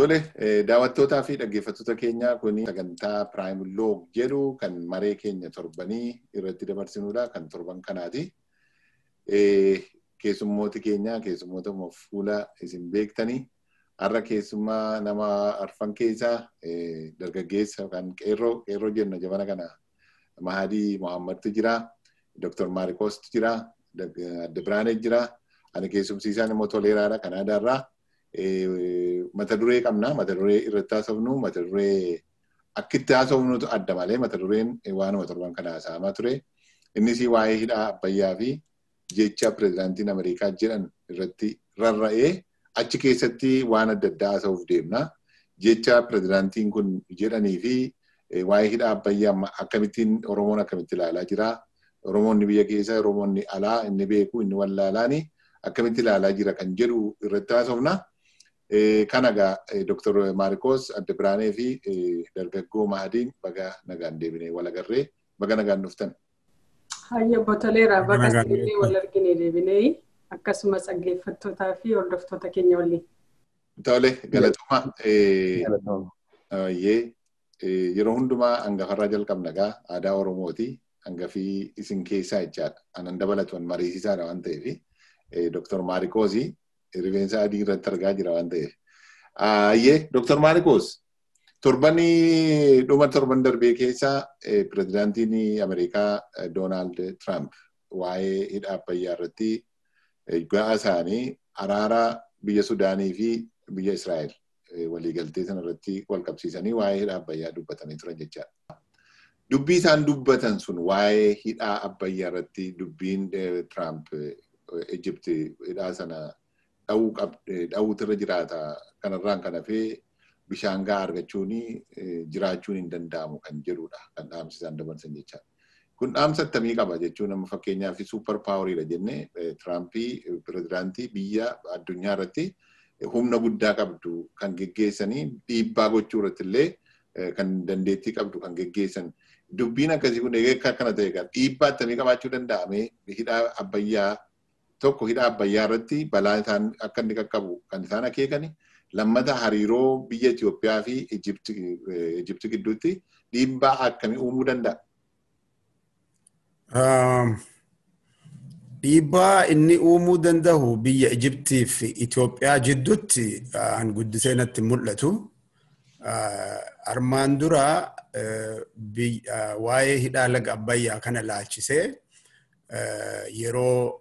Tole daawwattootaa fi dhaggeeffattoota keenyaa kun sagantaa Piraayim Loog jedhu kan maree keenya torbanii irratti dabarsinudha. Kan torban kanaati. Keessummooti keenya keessummoota fuula isin beektanii har'a keessummaa nama arfan keessaa dargaggeessa yookaan qeerroo qeerroo jenna jabana kana Mahadii Mohammadtu jira. Dr. Maarikoostu jira. Adde Biraanet jira. Ani keessumsiisaan immoo Toleeraadha Kanaadaarraa. mata duree qabna. Mata duree irratti haasofnu mata duree akkitti haasofnutu adda malee mata dureen waanuma torban kana haasa'amaa ture. Innis waa'ee hidhaa Abbayyaa fi jecha pirezidaantiin Ameerikaa jedhan irratti rarra'ee achi keessatti waan adda addaa haasa'uuf deemna. Jecha pirezidaantiin kun jedhanii fi waa'ee hidhaa Abbayyaa akkamittiin Oromoon akkamitti ilaalaa jira. Oromoonni biyya keessa Oromoonni alaa inni beeku inni wallaalaani akkamitti ilaalaa jira kan jedhu irratti haasofna. Kana egaa Dr. Maarikoos Adde Biraanee fi dargaggoo Mahadiin baga nagaan deebinee wal agarree baga nagaan dhuftan. Hayya botoleera baga isinillee wal argine deebinee akkasumas dhaggeeffattootaa fi hordoftoota keenya waliin. Tole galatuma. Yeroo hundumaa hangafarraa jalqabna egaa aadaa Oromooti. Hangafii isin keessaa jechaadha. Anan dabalatu mariisisaadha waan ta'eef. Dr. Maarikoosi rifeensa adii irratti argaa jira waan ta'eef. Ayyee Dr. Maarikoos torbanii dhuma torban darbee keessa pirezidaantiin Ameerikaa Doonaald Tiraamp waa'ee hidha Abbayyaa irratti ga'a isaanii araara biyya Sudaanii fi biyya Israa'el waliigaltee sana irratti wal qabsiisanii waa'ee hidha Abbayyaa dubbatanii turan jechaadha. Dubbii isaan dubbatan sun waa'ee hidhaa Abbayyaa irratti dubbiin Tiraamp Ijipti hidhaa sana dha'uutu irra jiraata. Kanarraan kan hafee bishaan gahaa argachuun jiraachuun hin danda'amu kan jedhudha. Kan dhaamsi isaan dabarsan jechaadha. Kun dhaamsa akkamii qaba jechuun amma fakkeenyaaf suupar paawuriidha jennee Tiraampii pirezidaantii biyya addunyaa irratti humna guddaa qabdu kan geggeessanii dhiibbaa gochuu irratti illee kan dandeettii qabdu kan geggeessan. Dubbiin akkasii kun egaa akkana ta'e kan dhiibbaa akkamii qabaachuu danda'ame hidhaa abbayyaa tokko hidha abbayyaa irratti balaa isaan akka inni qaqqabu kan isaan akeekani. Lammata hariiroo biyya Itoophiyaa fi Ijipti gidduutti dhiibbaa akkamii uumuu danda'a? Dhiibbaa inni uumuu danda'u biyya Ijiptii fi Itoophiyaa jidduutti an guddisee natti mul'atu. Armaan dura waa'ee hidhaa laga abbayyaa kana laalchisee yeroo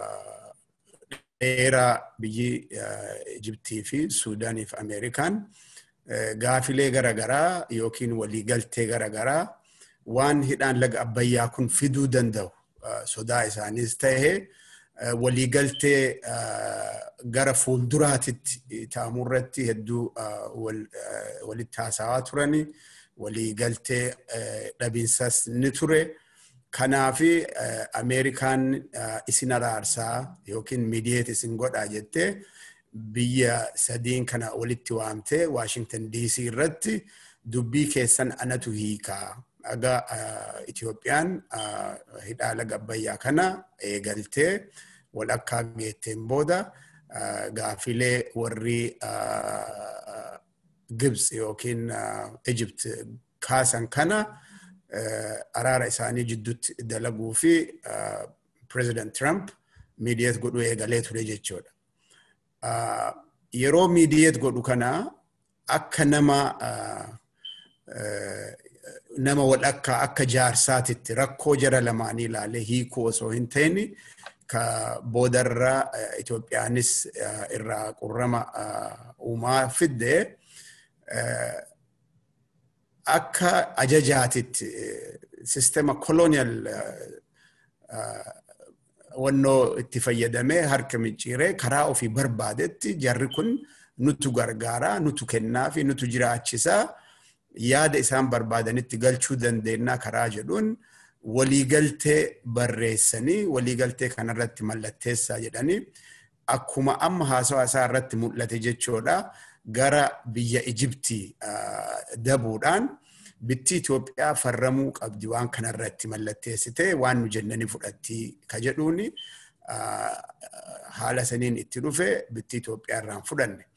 dheeraa biyyi Ijiptii fi Suudaanii fi Ameerikaan gaafilee garaagaraa yookiin waliigaltee garaagaraa waan hidhaan laga abbayyaa kun fiduu danda'u sodaa isaaniis ta'e waliigaltee gara fuulduraatitti taa'amuu irratti hedduu walitti haasawaa turani waliigaltee dhabiinsas ni ture. Kanaafi Ameerikaan isin araarsaa yookiin miidiyeet isin godhaa jettee biyya sadiin kana walitti waamtee Waashingtan DC irratti dubbii keessan anatu hiikaa. Aga Itoophiyaan hidhaa laga abbayyaa kana eegaltee wal akka geetteen booda gaafilee warri Gibs yookiin Egypt kaasan kana araara isaanii jidduutti dalaguu fi President Trump miidiyeet godhuu eegalee ture jechuudha. Yeroo miidiyeet godhu kana akka nama nama wal akka akka jaarsaatitti rakkoo jara lamaanii ilaalee hiikuu osoo hin ta'in ka boodarra Itoophiyaanis irraa qurrama uumaa fidde akka ajajaatitti sistema koloniyal wannoo itti fayyadamee harka micciiree karaa ofii barbaadetti jarri kun nutu gargaaraa nutu kennaa fi nutu jiraachisaa yaada isaan barbaadanitti galchuu dandeenyaa karaa jedhuun waliigaltee barreessanii waliigaltee kanarratti mallatteessaa jedhanii akkuma amma haasawaa isaa irratti mul'ate jechuudha. gara biyya Ijiptii dabuudhaan bitti Itoophiyaa farramuu qabdi waan kanarratti mallatteessitee waan nu jennanii fudhatti ka jedhuuni haala saniin itti dhufe bitti Itoophiyaa irraan fudhanne.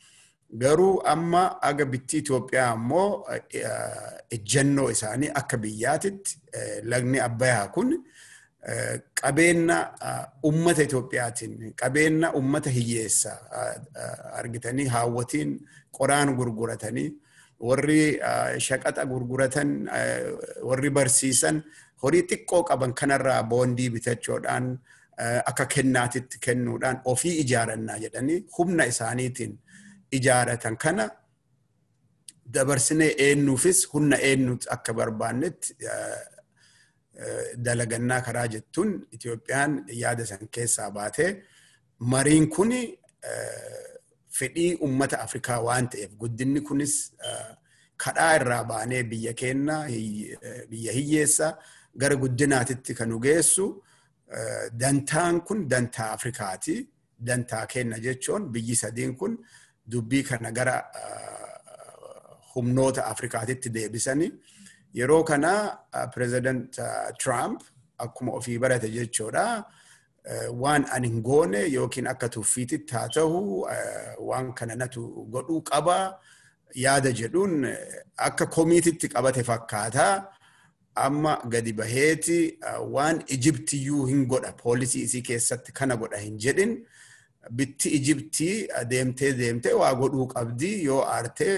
Garuu amma aga bitti Itoophiyaa ammoo ejjennoo isaanii akka biyyaatitti lagni Abbayyaa kun qabeenya ummata Itoophiyaatiin qabeenya ummata hiyyeessa argitanii haawwatiin qoraan gurguratanii warri shaqaxa gurguratan warri barsiisan horii xiqqoo qaban kanarraa boondii bitachuudhaan akka kennaatitti kennuudhaan ofii ijaarannaa jedhanii humna isaaniitiin ijaaratan kana dabarsinee eenyuufis humna eenyuuti akka barbaannetti dalagannaa karaa jettuun Itoophiyaan yaada san keessaa baatee mariin kun fedhii ummata Afrikaa waan ta'eef guddinni kunis kadhaa irraa baanee biyya keenya biyya hiyyeessa gara guddinaatitti kan nu geessu dantaan kun dantaa Afrikaati. Dantaa keenya jechuun biyyi sadiin kun dubbii kana gara humnoota Afrikaatitti deebisanii yeroo kana pireezidant Trump akkuma ofii barate jechuudha. Waan ani hin goone yookiin akka tuffiititti haa ta'u waan kana natu godhuu qaba yaada jedhuun akka komiititti qabate fakkaata. Amma gadi baheeti waan Ijibtiyyuu hin godha poolisii isii keessatti kana godha hin jedhin bitti Ijibtii deemtee deemtee waa godhuu qabdi yoo aartee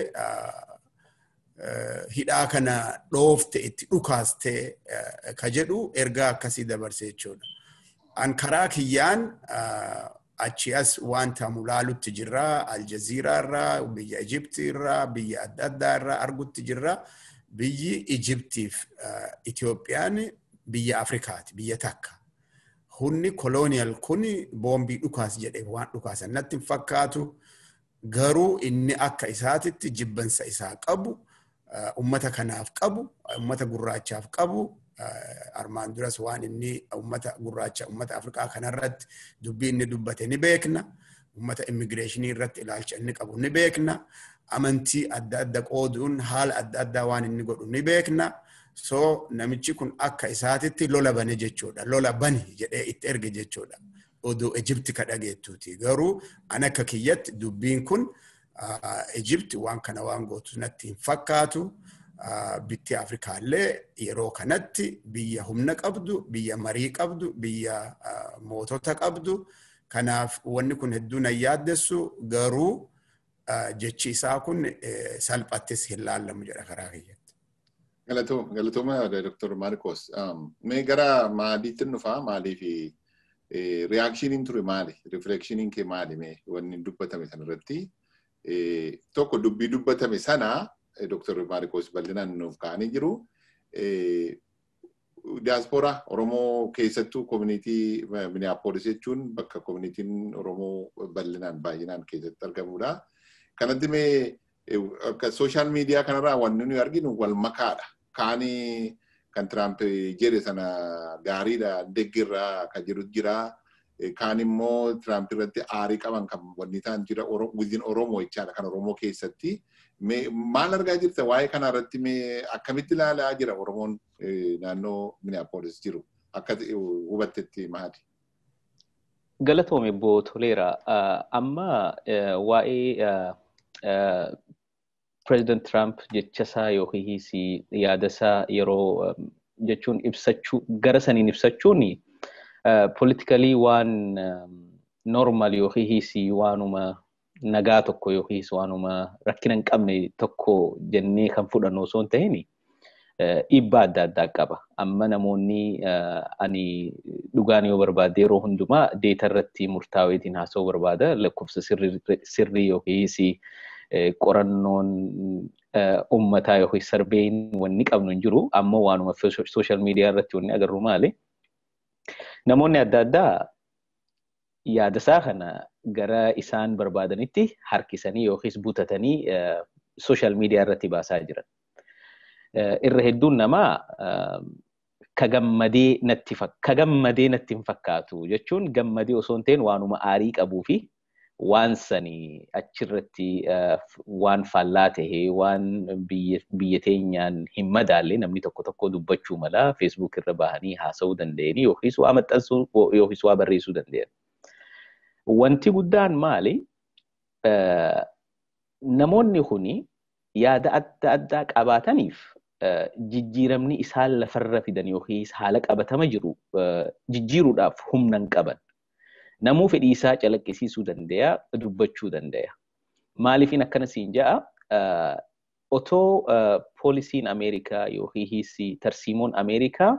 hidhaa kana dhoofte itti dhukaastee ka jedhu ergaa akkasii dabarse jechuudha. An karaa kiyyaan achi as wanta mulaalutti jirra Aljaziiraa irraa biyya Ijibtii irraa biyya adda addaa irraa argutti jirra. Biyyi Ijibtiif Itoophiyaan biyya Afrikaati biyya takka. Humni kolooniyal kun boombii dhukaas jedhee waan dhukaasan natti hin fakkaatu. Garuu inni akka isaatitti jibbansa isaa qabu. ummata kanaaf qabu, ummata gurraachaaf qabu, armaan duras waan inni ummata gurraacha, ummata Afrikaa kanarratti dubbii inni dubbate ni beekna. Ummata immigireeshinii irratti ilaalcha inni qabu ni beekna. Amantii adda adda qooduun haala adda addaa waan inni godhu ni beekna. So namichi kun akka isaatitti lola bane jechuudha. Lola bani jedhee itti erge jechuudha. Oduu Ijibti ka dhageettuuti. Garuu an akka kiyyatti dubbiin kun Ijibti waan kana waan gootu natti hin fakkaatu. Bitti Afrikaallee yeroo kanatti biyya humna qabdu, biyya marii qabdu, biyya mootota qabdu. Kanaaf wanni kun hedduu nan yaaddessu garuu jechi isaa kun salphattis hin laallamu jedha karaa kiyyatti. Galatooma Dr. Marcos. Mee gara maaliitti dhufaa maalii fi riyaakshiiniin ture maali? Rifleekshiniin kee maali mee wanni dubbatame sanarratti? tokko dubbii dubbatame sana Dr. Maarikos bal'inaan nuuf kaa'anii jiru. Diyaaspooraa Oromoo keessattuu koominiitii Miniyaapolis jechuun bakka koominiitiin Oromoo bal'inaan baay'inaan keessatti argamudha. Kanatti mee akka sooshaal miidiyaa kanarraa wanni nuyi arginu wal makaadha. Kaanii kan Tiraamp jedhe sana gaariidha deggirraa kan jiru jira. kaan immoo Tiraamp irratti aarii qaban kan wanni ta'an jira within Oromoo jechaadha kan Oromoo keessatti. Maal argaa jirta waa'ee kana irratti akkamitti ilaalaa jira Oromoon naannoo Minneapolis jiru akka hubattetti maali? Galatoome Obbo Toleera. Amma waa'ee President Trump jechasaa yookiis yaadasaa yeroo jechuun ibsachuu gara saniin ibsachuun politikali waan normal yookiis waanuma nagaa tokko yookiis waanuma rakkina hin qabne tokko jennee kan fudhannu osoo hin ta'in dhiibbaa adda addaa qaba. Amma namoonni ani dhugaan yoo barbaade yeroo hundumaa deeta irratti murtaa'eetiin haasa'uu barbaada lakkoofsa sirrii yookiis qorannoon uummataa yookiis sarbeen wanni qabnu hin jiru. Amma waanuma sooshaal miidiyaa irratti wanni agarru maali? Namoonni adda addaa yaadasaa kana gara isaan barbaadanitti harkisanii yookiis butatanii sooshaal miidiyaa irratti baasaa jiran. Irra hedduun namaa ka gammadee natti ka gammadee natti hin fakkaatu jechuun gammadee osoo hin ta'in waanuma aarii qabuu fi waan sanii achirratti waan faallaa tahee waan biyya teenyaan hin madaalle namni tokko tokko dubbachuu mala feesbuuk irra bahanii haasa'uu danda'anii yookiis waa maxxansuu yookiis waa barreessuu danda'an. Wanti guddaan maali? namoonni kuni yaada adda addaa qabaataniif jijjiiramni isaan lafarra fidan yookiis haala qabatama jiru jijjiiruudhaaf humna hin qaban. Namuu fedhii isaa calaqqisiisuu danda'a, dubbachuu danda'a. Maaliifin akkana siin ja'a otoo poolisiin Ameerikaa yookiis tarsiimoon Ameerikaa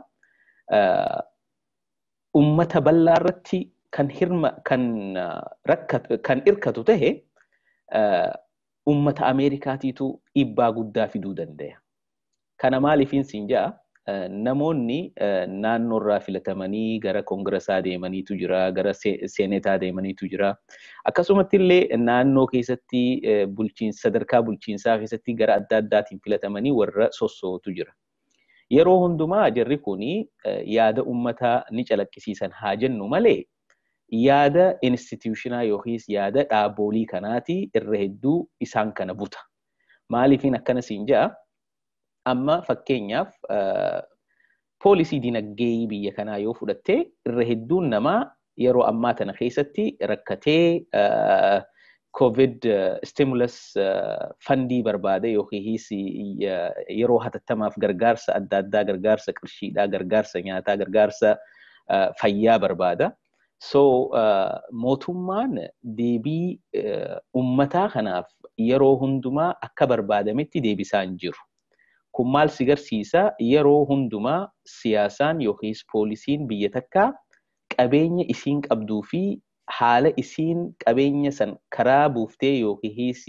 ummata bal'aa irratti kan hirma kan rakkatu kan hirkatu tahe ummata Ameerikaatiitu dhiibbaa guddaa fiduu danda'a. Kana maaliifin siin ja'a namoonni naannoorraa filatamanii gara koongirasaa deemaniitu jira, gara seenetaa deemaniitu jira. Akkasumatti illee naannoo keessatti bulchiinsa sadarkaa bulchiinsaa keessatti gara adda addaatiin filatamanii warra sossootu jira. Yeroo hundumaa jarri kuni yaada uummataa ni calaqqisiisan haa jennu malee yaada instituushinaa yookiis yaada dhaaboolii kanaati irra hedduu isaan kana buta. Maaliifin akkana siin ja'a? Amma fakkeenyaaf poolisii dinagdee biyya kanaa yoo fudhatte irra hedduun namaa yeroo ammaa tana keessatti rakkatee COVID stimulus fandii barbaade yookiis yeroo hatattamaaf gargaarsa adda addaa gargaarsa qarshiidhaa gargaarsa nyaataa gargaarsa fayyaa barbaada. So mootummaan deebii ummataa kanaaf yeroo hundumaa akka barbaadametti deebisaa hin jiru. Kun maal si garsiisa yeroo hundumaa siyaasaan yookiis poolisiin biyya takkaa qabeenya isiin qabduu fi haala isiin qabeenya san karaa buuftee yookiis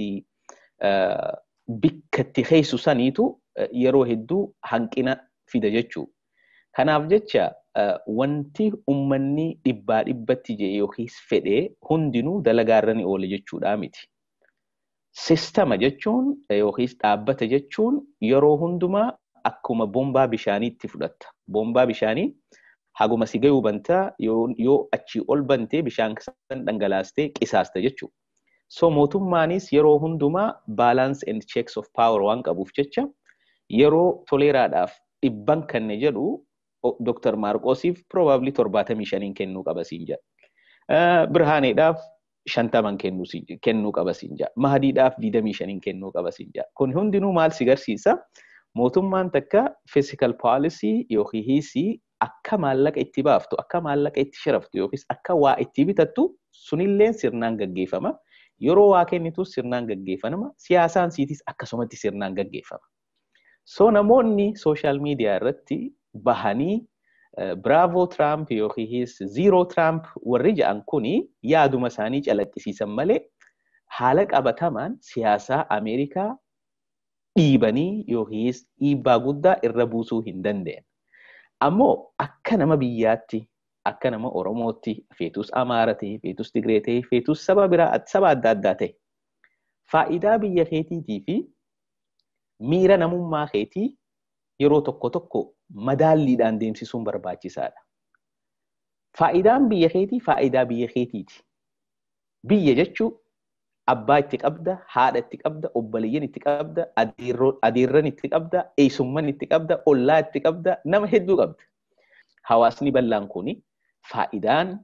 bakka itti geessu saniitu yeroo hedduu hanqina fida jechuu. Kanaaf jecha wanti ummanni dhibbaa dhibbatti jedhe yookiis fedhee hundinuu dalagaarra ni oola jechuudha miti. Sistama jechuun yookiis dhaabbata jechuun yeroo hundumaa akkuma bombaa bishaaniitti fudhatta. Bombaa bishaanii haguma si gahuu bantaa yoo achii ol bantee bishaan san dhangalaastee qisaasta jechuudha. So mootummaanis yeroo hundumaa balance and checks of power waan qabuuf jecha yeroo toleeraadhaaf dhibban kanne jedhu Dr. Maarqoosiif probably torbaatamii shaniin kennuu qaba siin jedha. Birhaaneedhaaf shantaman kennuu qaba siin jedha. Mahadiidhaaf digdamii shaniin kennuu qaba siin jedha. Kun hundinuu maal si garsiisa? Mootummaan takka physical policy yookiis akka maallaqa itti baaftu, akka maallaqa itti sharaftu yookiis akka waa itti bitattu sunillee sirnaan gaggeeffama. Yeroo waa kennitus sirnaan gaggeeffama. Siyaasaan siitis akkasumatti sirnaan gaggeeffama. So namoonni sooshaal miidiyaa irratti bahanii Bravo Trump yookiis Zero Trump warri jedhan kuni yaaduma isaanii calaqqisiisan malee haala qabatamaan siyaasaa Ameerikaa dhiibanii yookiis dhiibbaa guddaa irra buusuu hin dandeenye. Ammoo akka nama biyyaatti, akka nama Oromootti, feetus Amaara ta'e, feetus Tigree ta'e, feetus saba biraa saba adda addaa ta'e. Faayidaa biyya keetiitii fi miira namummaa keetii yeroo tokko tokko madaalliidhaan deemsisuun barbaachisaadha. Faayidaan biyya keetii faayidaa biyya keetiiti. Biyya jechuun abbaa itti qabda, haadha itti qabda, obboleeyyan itti qabda, adeerran itti qabda, eessumman itti qabda, ollaa itti qabda, nama hedduu qabda. Hawaasni bal'aan kuni faayidaan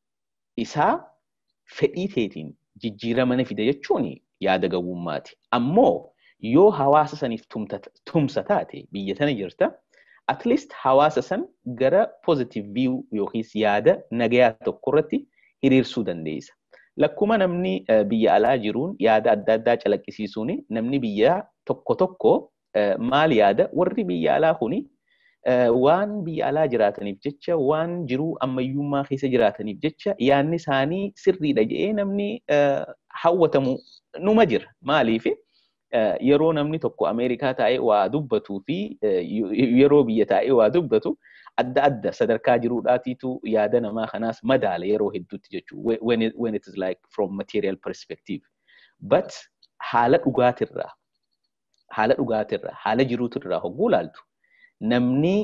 isaa fedhii keetiin jijjiirama na fida jechuun yaada gowwummaati. Ammoo yoo hawaasa saniif tumsa taate biyya tana jirta, at least hawaasa san gara positive view yookiis yaada nagayaa tokko irratti hiriirsuu dandeessa. Lakkuma namni biyya alaa jiruun yaada adda addaa calaqqisiisuun namni biyya tokko tokko maal yaada warri biyya alaa kuni waan biyya alaa jiraataniif jecha waan jiruu ammayyummaa keessa jiraataniif jecha yaadni isaanii sirriidha jedhee namni hawwatamu numa jira. Maaliif yeroo namni tokko Ameerikaa taa'ee waa dubbatuu fi yeroo biyya taa'ee waa dubbatu adda adda sadarkaa jiruudhaatiitu yaada namaa kanaas madaala yeroo hedduutti jechuudha. When, it, when it is like from material perspective. But haala dhugaatirraa haala dhugaatirraa haala jiruutirraa hogguu laaltu namni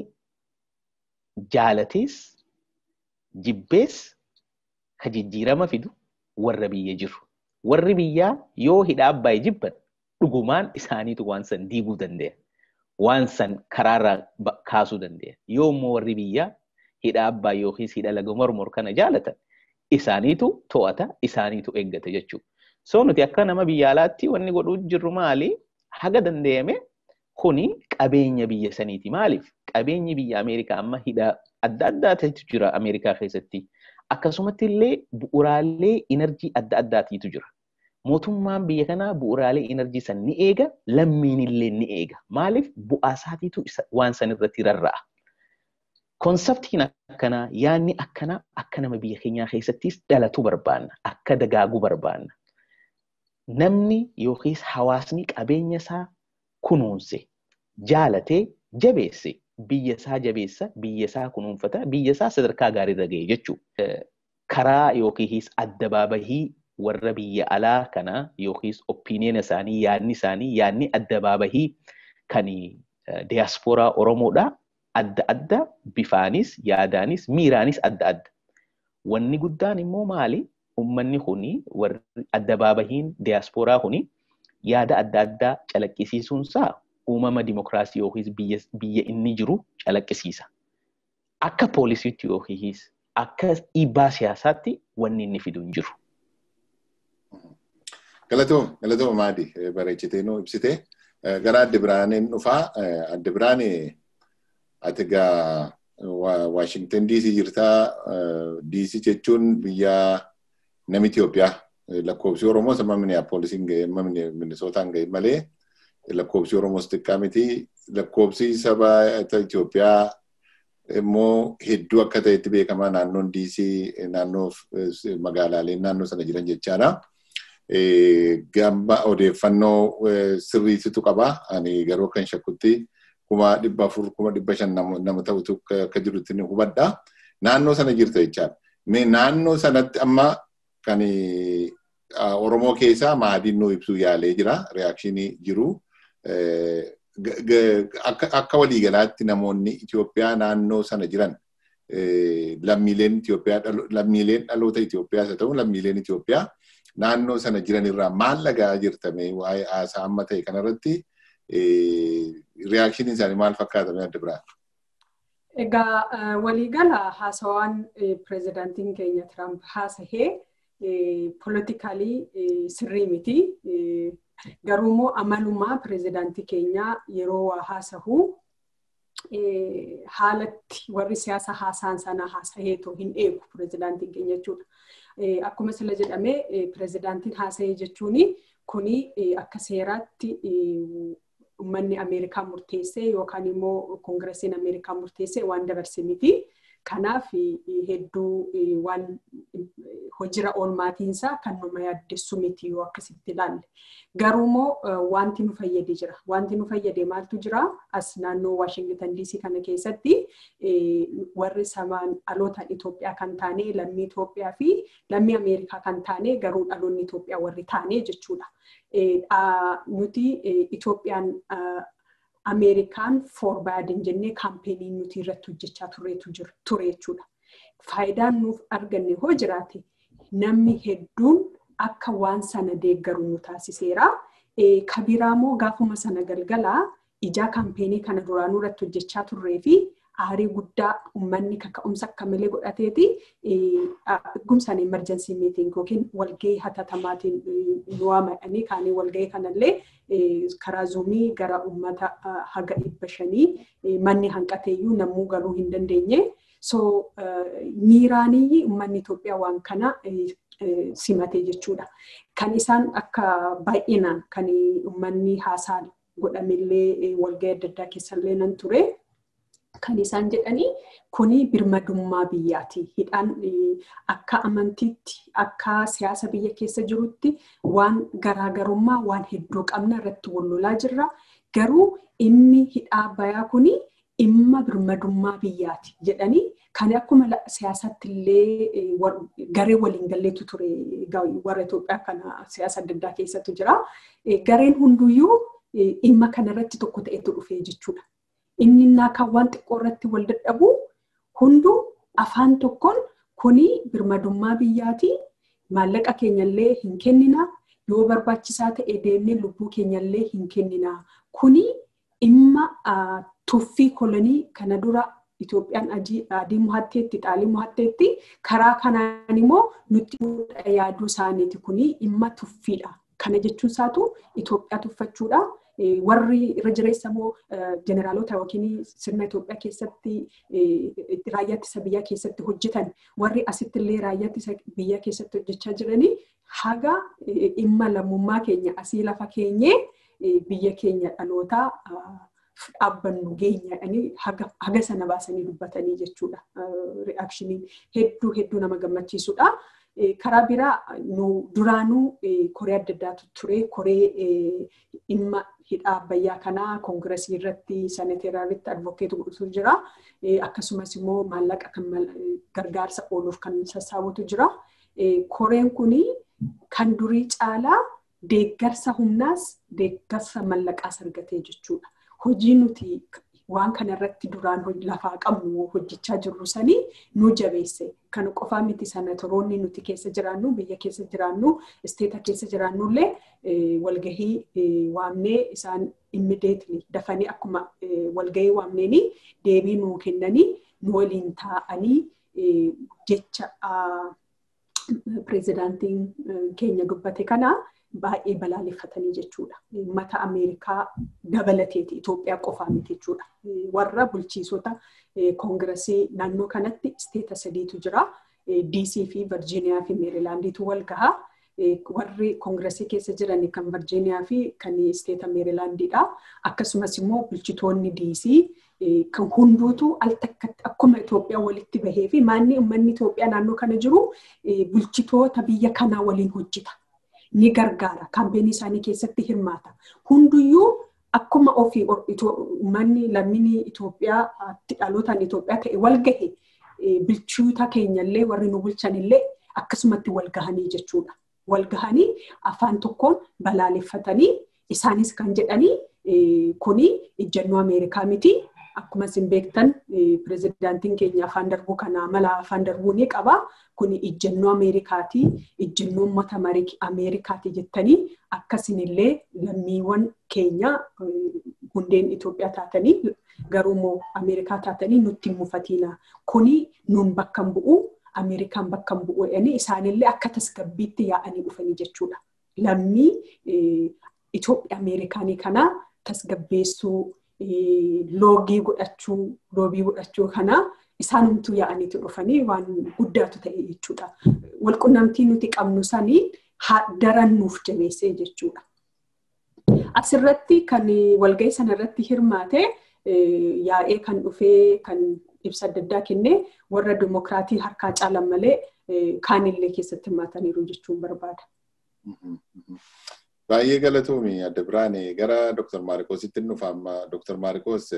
jaalatees jibbees ka jijjiirama fidu warra biyya jiru. Warri biyyaa yoo hidha abbaayee jibban dhugumaan isaaniitu waan san diiguu danda'a. Waan san karaarraa kaasuu danda'a. Yoo immoo warri biyyaa hidha abbaa yookiis hidha laga mormor kana jaalatan isaaniitu to'ata, isaaniitu eeggata jechuudha. So nuti akka nama biyya alaatti wanni godhuu jirru maali? Haga danda'ame kuni qabeenya biyya saniiti. Maaliif? Qabeenyi biyya Ameerikaa amma hidha adda addaatu jira Ameerikaa keessatti. Akkasumatti illee bu'uraalee inerjii adda addaatiitu jira. Mootummaan biyya kanaa bu'uraalee inerjii san ni eega, lammiin illee ni eega. Maaliif? Bu'aa isaatiitu waan san irratti rarra'a. Konseptiin akkanaa, yaadni akkanaa akka nama biyya keenyaa keessattis dhalatu barbaanna. Akka dagaagu barbaanna. Namni yookiis hawaasni qabeenya isaa kunuunse, jaalatee, jabeesse, biyya isaa jabeessa, biyya isaa kunuunfata, biyya isaa sadarkaa gaariirra ga'e jechuudha. Karaa yookiis adda baabahii warra biyya alaa kana yookiis opiniiyina isaanii, yaadni isaanii, yaadni adda baabahii kan diyaaspooraa Oromoodhaa adda adda bifaanis, yaadaanis, miiraanis adda adda. Wanni guddaan immoo maali? Uummanni kuni warri adda baabahiin diyaaspooraa kuni yaada adda addaa calaqqisiisuunsaa uumama dimokiraasii yookiis biyya inni jiru calaqqisiisa. Akka poolisiitti yookiis akka dhiibbaa siyaasaatti wanni inni fidu hin jiru. Galatooma, galatooma maadi bareechitee nuu ibsite. Gara adda biraaneen dhufaa. Adda biraanee ati egaa Waashingtan DC jirtaa. DC jechuun biyya nama Itoophiyaa. Lakkoofsi Oromoos amma Minneapoolisiin ga'e, amma Minnesootaan ga'e malee lakkoofsi Oromoos xiqqaa miti. Lakkoofsi saba Itoophiyaa immoo hedduu akka ta'etti beekamaa naannoon DC naannoo magaalaaleen naannoo sana jiran jechaadha. Gamba odeeffannoo sirriitu qaba. Ani garuu kan shakkutti kuma dhibba afur kuma dhibba shan nama ta'utu akka jirutti ni hubadha. Naannoo sana jirta jechaadha. Mee naannoo sanatti amma kan Oromoo keessaa maadiin nuu ibsuu yaalee jira. Riyaakshinii jiru. Akka waliigalaatti namoonni Itoophiyaa naannoo sana jiran lammiileen Itoophiyaa lammiileen dhaloota Itoophiyaas haa ta'u lammiileen Itoophiyaa naannoo sana jiran irraa maal lagaa jirtame waa'ee haasaa amma ta'e kanarratti riyaakshinii isaanii maal fakkaatame adda biraa? Egaa waliigala haasawaan pirezidaantiin keenya Tiraamp haasahee poolitikalii sirrii miti. Garuu immoo amalumaa pirezidaantii keenyaa yeroo waa haasahu haalatti warri siyaasa haasaan sana haasaheetoo hin eegu pirezidaantiin keenya jechuudha. Akkuma sila jedhame pirezidaantiin haasahee jechuun kuni akka seeraatti uummanni Ameerikaa murteessee yookaan immoo koongiresiin Ameerikaa murteessee waan dabarse miti. Kanaaf hedduu waan hojira oolmaatiinsaa kan nama yaaddessu miti yoo akkasitti ilaalle. Garuu immoo wanti nu fayyade jira. Wanti nu fayyade maaltu jira? As naannoo Waashingtan DC kana keessatti warri samaan dhalootaan Itoophiyaa kan taane lammii Itoophiyaa fi lammii Ameerikaa kan taane garuu dhaloonni Itoophiyaa warri taane jechuudha. Nuti Itoophiyaan Ameerikaan foorbaadin jennee kaampeenii nuti irratti hojjechaa tureetu ture jechuudha. Faayidaan nuuf arganne hoo jiraate namni hedduun akka waan sana deeggaru nu taasiseera. Kabiraa immoo gaafuma sana galgalaa ijaa kaampeenii kana duraanuu irratti hojjechaa turree fi aarii guddaa uummanni kaka'umsa akka malee godhateeti gumsaan emerjensii miiting yookiin walgahii hatattamaatiin nu waamadhanii kaanii walgahii kanallee karaa zuumii gara uummata haga dhibba shanii manni hanqateeyyuu namuu galuu hin dandeenye. So miiraanii uummanni Itoophiyaa waan kana simatee jechuudha. Kan isaan akka baay'inaan kan uummanni haasaa godhamillee walgahii adda addaa keessallee nan ture. Kan isaan jedhanii kuni birmadummaa biyyaati. Hidhaan akka amantiitti akka siyaasa biyya keessa jirutti waan garaagarummaa waan hedduu qabna irratti wal lolaa jirra. Garuu inni hidhaa bayaa kuni dhimma birmadummaa biyyaati jedhanii kan akkuma siyaasatti illee garee waliin galleetu ture warra Itoophiyaa kana siyaasa adda addaa keessattu jira. Gareen hunduyyuu dhimma kanarratti tokko ta'etu dhufee jechuudha. Inni innaa kan waan xiqqoo irratti wal dadhabu hunduu afaan tokkoon kuni birmadummaa biyyaati. Maallaqa keenyallee hin kennina. Yoo barbaachisaa ta'e deemnee lubbuu keenyallee hin kennina. Kuni dhimma tuffii kolonii kana dura Itoophiyaan adii mo'atteetti xaalii mo'atteetti karaa kanaan immoo nutti yaaduu isaaniiti kuni dhimma tuffiidha. Kana jechuun isaatu Itoophiyaa tuffachuudha. warri irra jireessa immoo jeneraalota yookiin sirna Itoophiyaa keessatti raayyaa ittisa biyyaa keessatti hojjetan warri asitti illee raayyaa ittisa biyyaa keessatti hojjechaa jiranii haga dhimma lammummaa keenya asii lafa keenyee biyya keenya dhalootaa dhaabbannu geenya jedhanii haga sana baasanii dubbatanii jechuudha. Ri'aakshiniin hedduu hedduu nama gammachiisudha. karaa biraa nu duraanuu koree adda addaatu ture koree dhimma hidhaa abbayyaa kanaa koongiresii irratti saaneteeraalitti advokeetu godhutu jira akkasumas immoo maallaqa kan gargaarsa ooluuf kan sassaabutu jira koreen kuni kan durii caalaa deeggarsa humnaas deeggarsa mallaqaas argatee jechuudha hojii nuti waan kana irratti duraan lafaa qabnu hojjechaa jirru sanii nu jabeesse. Kan qofaa miti sanatoroonni nuti keessa jiraannu biyya keessa jiraannu isteeta keessa jiraannullee walgahii waamnee isaan immideetli dafanii akkuma walgahii waamneeni deebii nuu kennanii nu waliin taa'anii jecha pireezidaantiin keenya dubbate kana baay'ee balaaleffatanii jechuudha. Mata Ameerikaa dabalateeti Itoophiyaa qofaa miti jechuudha. Warra bulchiisota koongiresii naannoo kanatti isteeta sadiitu jira. DC fi Virgiiniyaa fi Meerilaandiitu wal gahaa. Warri koongiresii keessa jiran kan Virgiiniyaa fi kan isteeta Meerilaandiidha. Akkasumas immoo bulchitoonni DC kan hunduutu al takkatti akkuma Itoophiyaa walitti bahee fi maanni uummanni Itoophiyaa naannoo kana jiru bulchitoota biyya kanaa waliin hojjeta. ni gargaara. Kaampeenii isaanii keessatti hirmaata. Hunduyyuu akkuma ofii uummanni lammii Itoophiyaa dhalootaan Itoophiyaa ta'e wal gahe bulchitoota keenyallee warri nu bulchanillee akkasumatti wal gahanii jechuudha. Wal gahanii afaan tokkoon balaaleffatanii isaanis kan jedhanii kuni ejjennoo Ameerikaa miti. Akkuma isin beektan pireezidaantiin keenya afaan darbuu kana mala afaan darbuu ni qaba. Kuni ejjennoo Ameerikaati. Ejjennoo uummata Ameerikaati jettanii akkasinillee lammiiwwan keenya hundeen Itoophiyaa taatanii garuu immoo Ameerikaa taatanii nutti hin mufatiina. Kuni nuun bakka hin bu'u Ameerikaan bakka hin bu'u jedhanii isaanillee akka tasgabbiitti yaa'anii dhufanii jechuudha. Lammii Itoophiyaa Ameerikaanii kana tasgabbeessuu loogii godhachuu loobii godhachuu kana isaanumtuu yaa'aniitu dhufanii waan guddaatu ta'e jechuudha. Walqunnamtii nuti qabnu sanii daran nuuf jabeessee jechuudha. Asirratti kan walgahii sanarratti hirmaate yaa'ee kan dhufee kan ibsa adda addaa kennee warra dimokiraatii harkaa caalan malee kaanillee keessatti hirmaataniiru jechuun barbaada. Baay'ee galatoomii adda biraane gara Dr. Maarikoositti dhufa amma Dr. Maarikoos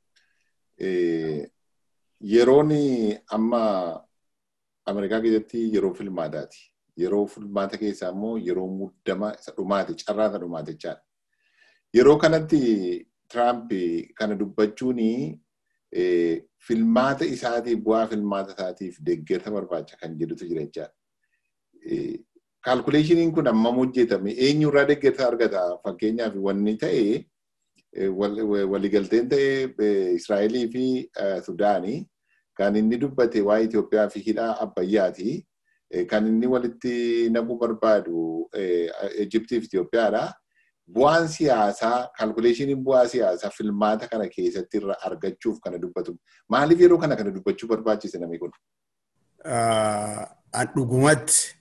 yeroon amma Ameerikaa keessatti yeroo filmaataati. Yeroo filmaata keessaa immoo yeroo muddama isa dhumaati carraa isa dhumaati jechaadha. Yeroo kanatti Tiraamp kana dubbachuun filmaata isaatiif bu'aa filmaata isaatiif deeggarsa barbaacha kan jedhutu jira jechaadha. Kaalkuleeshiniin kun ammam hojjetame eenyurraa deeggarsa argata fakkeenyaaf wanni ta'e waliigalteen ta'e Israa'elii fi Sudaanii kan inni dubbate waa'ee Itoophiyaa fi hidhaa Abbayyaati. Kan inni walitti naquu barbaadu Ijiptii fi Itoophiyaadha. Bu'aan siyaasaa kaalkuleeshiniin bu'aa siyaasaa filmaata kana keessatti irra argachuuf kana dubbatu. Maaliif yeroo kana kana dubbachuu barbaachise namni kun? An dhugumatti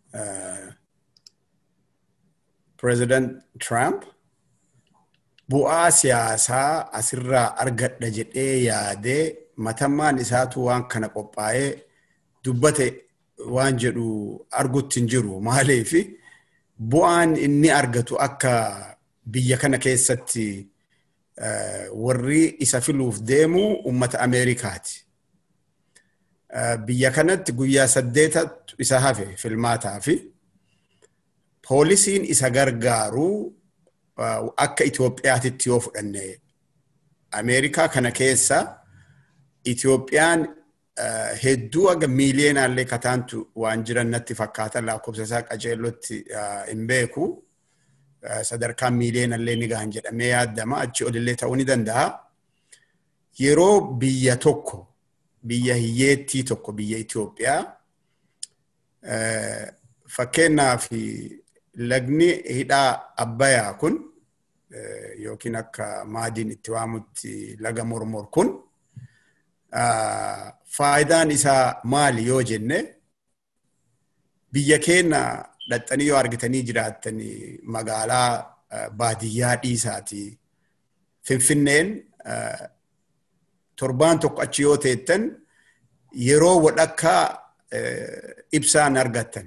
President Trump bu'aa siyaasaa asirraa argadha jedhee yaadee matammaan isaatu waan kana qophaa'ee dubbate waan jedhu argutti hin jiru. Maaliif bu'aan inni argatu akka biyya kana keessatti warri isa filuuf deemu uummata Ameerikaati. Biyya kanatti guyyaa saddeetatu isa hafe filmaataa fi poolisiin isa gargaaru akka Itoophiyaatitti yoo fudhanne Ameerikaa kana keessa Itoophiyaan hedduu aga miiliyeenaallee kataantu waan jiran natti fakkaata lakkoofsa isaa qajeelotti hin beeku. Sadarkaan miiliyeenallee ni gahan jedhamee yaaddama achi olillee ta'uu ni danda'a. yeroo biyya tokko biyya hiyyeettii tokko biyya Itoophiyaa fakkeenyaaf lagni hidhaa Abbayyaa kun yookiin akka maadiin itti waamutti laga mormor kun faayidaan isaa maali yoo jenne biyya keenya dhaxxanii yoo argitanii jiraattanii magaalaa baadiyyaa dhiisaati. Finfinneen torbaan tokko achi yoo teettan yeroo wadhakkaa ibsaan argattan.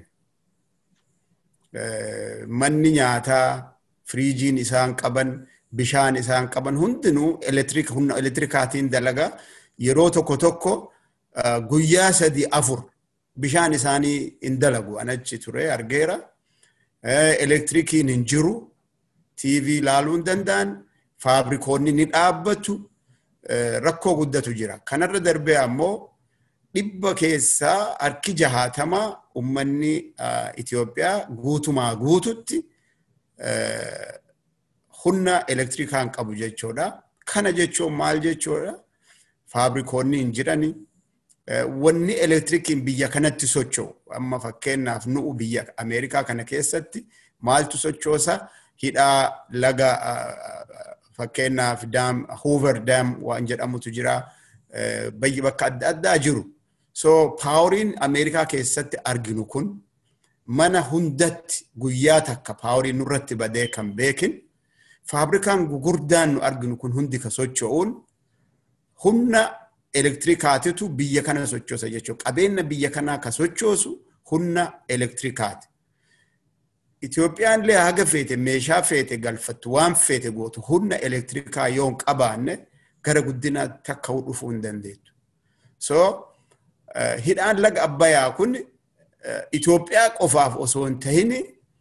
Manni nyaataa, firiijiin isaan qaban, bishaan isaan qaban hundinuu humna elektirikaatiin dalagaa yeroo tokko tokko guyyaa sadii afur bishaan isaanii hin dalagu anachi ture argeera. Elektirikiin hin jiru. TV ilaaluu hin danda'an. Faabrikoonni ni dhaabbatu. Rakkoo guddatu jira. Kanarra darbee ammoo dhibba keessaa harki jahaatamaa uummanni Itoophiyaa guutumaa guututti humna elektirikaan qabu jechuudha. Kana jechuun maal jechuudha? Faabrikoonni hin jirani. Wanni elektirikiin biyya kanatti socho'u amma fakkeenyaaf nu'u biyya Ameerikaa kana keessatti maaltu sochoosa hidhaa laga fakkeenyaaf daam Hoover daam waan jedhamutu jira. Bayyi bakka adda addaa jiru. So paawuriin Ameerikaa keessatti arginu kun mana hundatti guyyaa takka paawuriin nurratti badee kan beekin faabrikaan gugurdaan nu arginu kun hundi ka socho'uun humna elektirikaatitu biyya kana sochoosa jechuudha. Qabeenya biyya kanaa ka sochoosu humna elektirikaati. Itoophiyaan illee haga feete meeshaa feete galfattu waan feete gootu humna elektirikaa yoo hin qabaanne gara guddinaatti akka dhufuu hin dandeettu. So hidhaan laga Abbayyaa kun Itoophiyaa qofaaf osoo hin tahin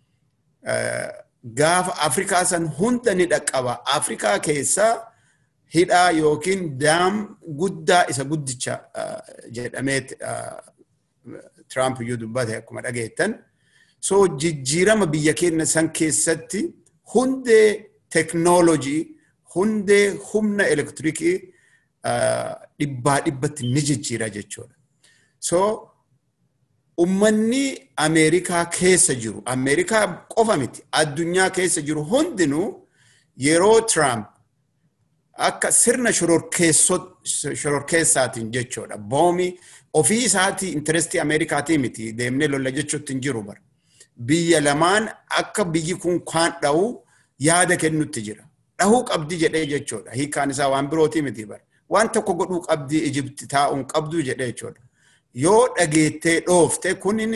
gaafa Afrikaa san hunda ni dhaqqaba. Afrikaa keessaa hidhaa yookiin daam guddaa isa guddicha jedhamee Tiraamp iyyuu dubbate akkuma dhageettan. So jijjiirama biyya keenya san keessatti hundee teknoolojii hundee humna elektirikii dhibbaa dhibbatti ni jijjiira jechuudha. So ummanni Ameerikaa keessa jiru, Ameerikaa qofa miti, addunyaa keessa jiru hundinuu yeroo Tiraamp akka sirna shororkeessaatiin jechuudha. Boomii ofii isaatii intarestii Ameerikaatii miti deemnee lolla jechuutti hin jiru bara. Biyya lamaan akka biyyi kun kaan dha'u yaada kennutti jira. Dhahuu qabdi jedhee jechuudha. Hiikaan isaa waan birootii miti bara. Waan tokko godhuu qabdi Ijibti taa'uun qabdu jedhee jechuudha. Yoo dhageettee dhoofte kunin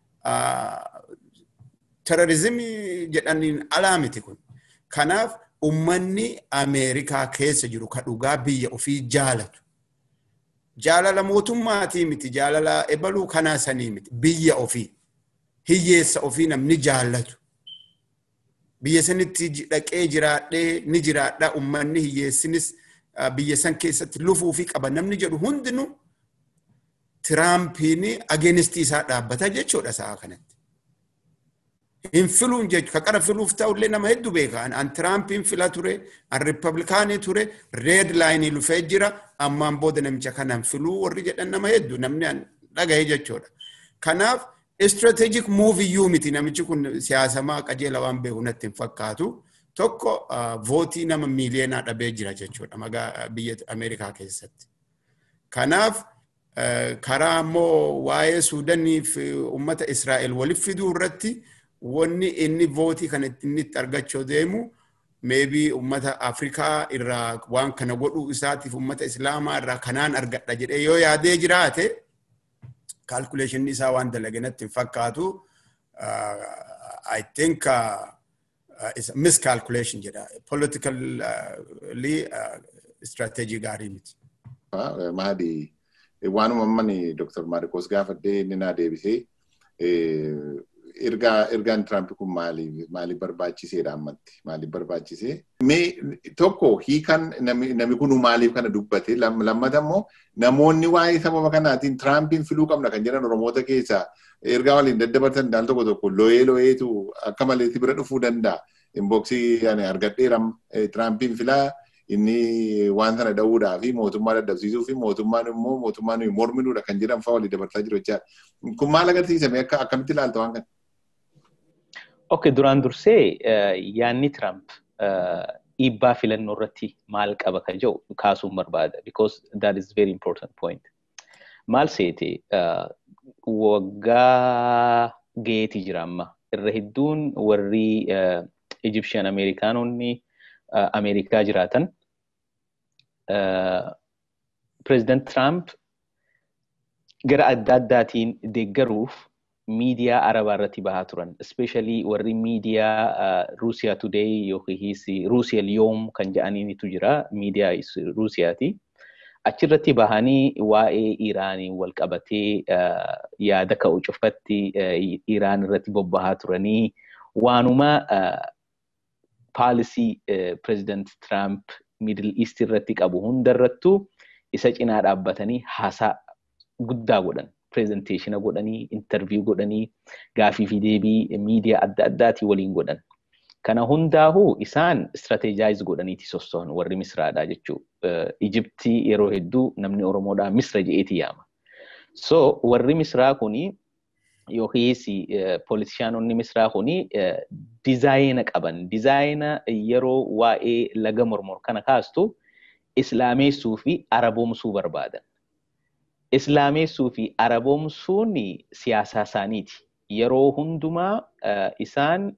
terorizimii jedhaniin alaa miti kun. Kanaaf ummanni Ameerikaa keessa jiru ka dhugaa biyya ofii jaalatu. Jaalala mootummaatii miti jaalala ebaluu kanaa sanii miti biyya ofii. Hiyyeessa ofii namni jaallatu. Biyya sanitti dhaqee jiraadhee ni jiraadha ummanni hiyyeessinis biyya san keessatti lufuu fi qaba namni jedhu hundinuu Tiraampiin ageenistii isaa dhaabbata jechuudha sa'a kanatti. hin filuun jechuudha. Ka qara filuuf ta'ullee nama hedduu beeka. An Tiraampiin fila ture, an Riippablikaanii ture, reed laayinii lufee jira, ammaan booda namicha kanaan filuu warri jedhan nama hedduu namni an dhagahe jechuudha. Kanaaf istirateejik muuviyyuu miti namichi kun siyaasamaa qajeela waan beeku natti hin fakkaatu. Tokko vootii nama miiliyoonaa dhabee jira jechuudha magaa biyya Ameerikaa keessatti. Kanaaf karaa ammoo waa'ee Suudanii fi uummata Israa'el walitti fiduu irratti wanni inni vootii kana inni itti argachuu deemu meebii uummata Afrikaa irraa waan kana godhuu isaatiif uummata Islaamaa irraa kanaan argadha jedhee yoo yaadee jiraate kaalkuleeshinni isaa waan dalage natti hin fakkaatu. I think uh, it's a miscalculation jedha. Politically uh, strategy gaarii miti. Mahadi waanuma ammani Dr. Maarikos gaafadhee inni naa deebisee ergaa ergaan Tiraamp kun maaliif maaliif barbaachiseedha ammatti maaliif barbaachisee mee tokko hiikan namni kun maaliif kana dubbate lammata immoo namoonni waa'ee sababa kanaatiin Tiraampiin filuu qabna kan jedhan Oromoota keessaa ergaa waliin daddabarsan daal tokko tokko lo'ee lo'eetu akka maleetti bira dhufuu danda'a. Inboksii argadheera Tiraampiin filaa inni waan sana dha'uudhaa fi mootummaa dadhabsiisuu fi mootummaan immoo mootummaa nuyi morminuudha kan jedhan fa'aa walii dabarsaa jiru jechaadha. Kun maal agarsiisame akka akkamitti ilaalta waan kana? Okay, duraan dursee yaanni Trump dhiibbaa filannoo irratti maal qaba kan jedhu kaasuun barbaada because that is very important point. Maal seete waggaa gaheeti jira amma irra hedduun warri Egyptian Ameerikaanonni Ameerikaa jiraatan President Trump gara adda addaatiin deeggaruuf miidiyaa arabaa irratti bahaa turan. Especially warri miidiyaa Ruusiyaa Today yookiis Ruusiyaa Liyoom kan jedhaniitu jira. Miidiyaa Ruusiyaati. Achirratti bahanii waa'ee Iraanii wal qabatee yaada ka'u cufatti Iraan irratti bobbahaa turanii waanuma paalisii President Trump Middle East irratti qabu hundarrattuu isa cinaa dhaabbatanii haasaa guddaa godhan. Presenteeshina godhanii, interview godhanii, gaafii fi deebii miidiyaa adda addaatii waliin godhan. Kana hundaa'uu isaan strateejaayiz godhaniiti sosso'an warri Misraadhaa jechuudha. Ijiptii yeroo hedduu namni Oromoodhaa Misra je'eeti yaama. So warri Misraa kuni yookiis politishaanonni Misraa kuni dizaayina qaban. Dizaayina yeroo waa'ee laga mormor kana kaastu islaameessuu fi araboomsuu barbaadan. Islaameessuu fi araboomsuun siyaasaa isaaniiti. Yeroo hundumaa isaan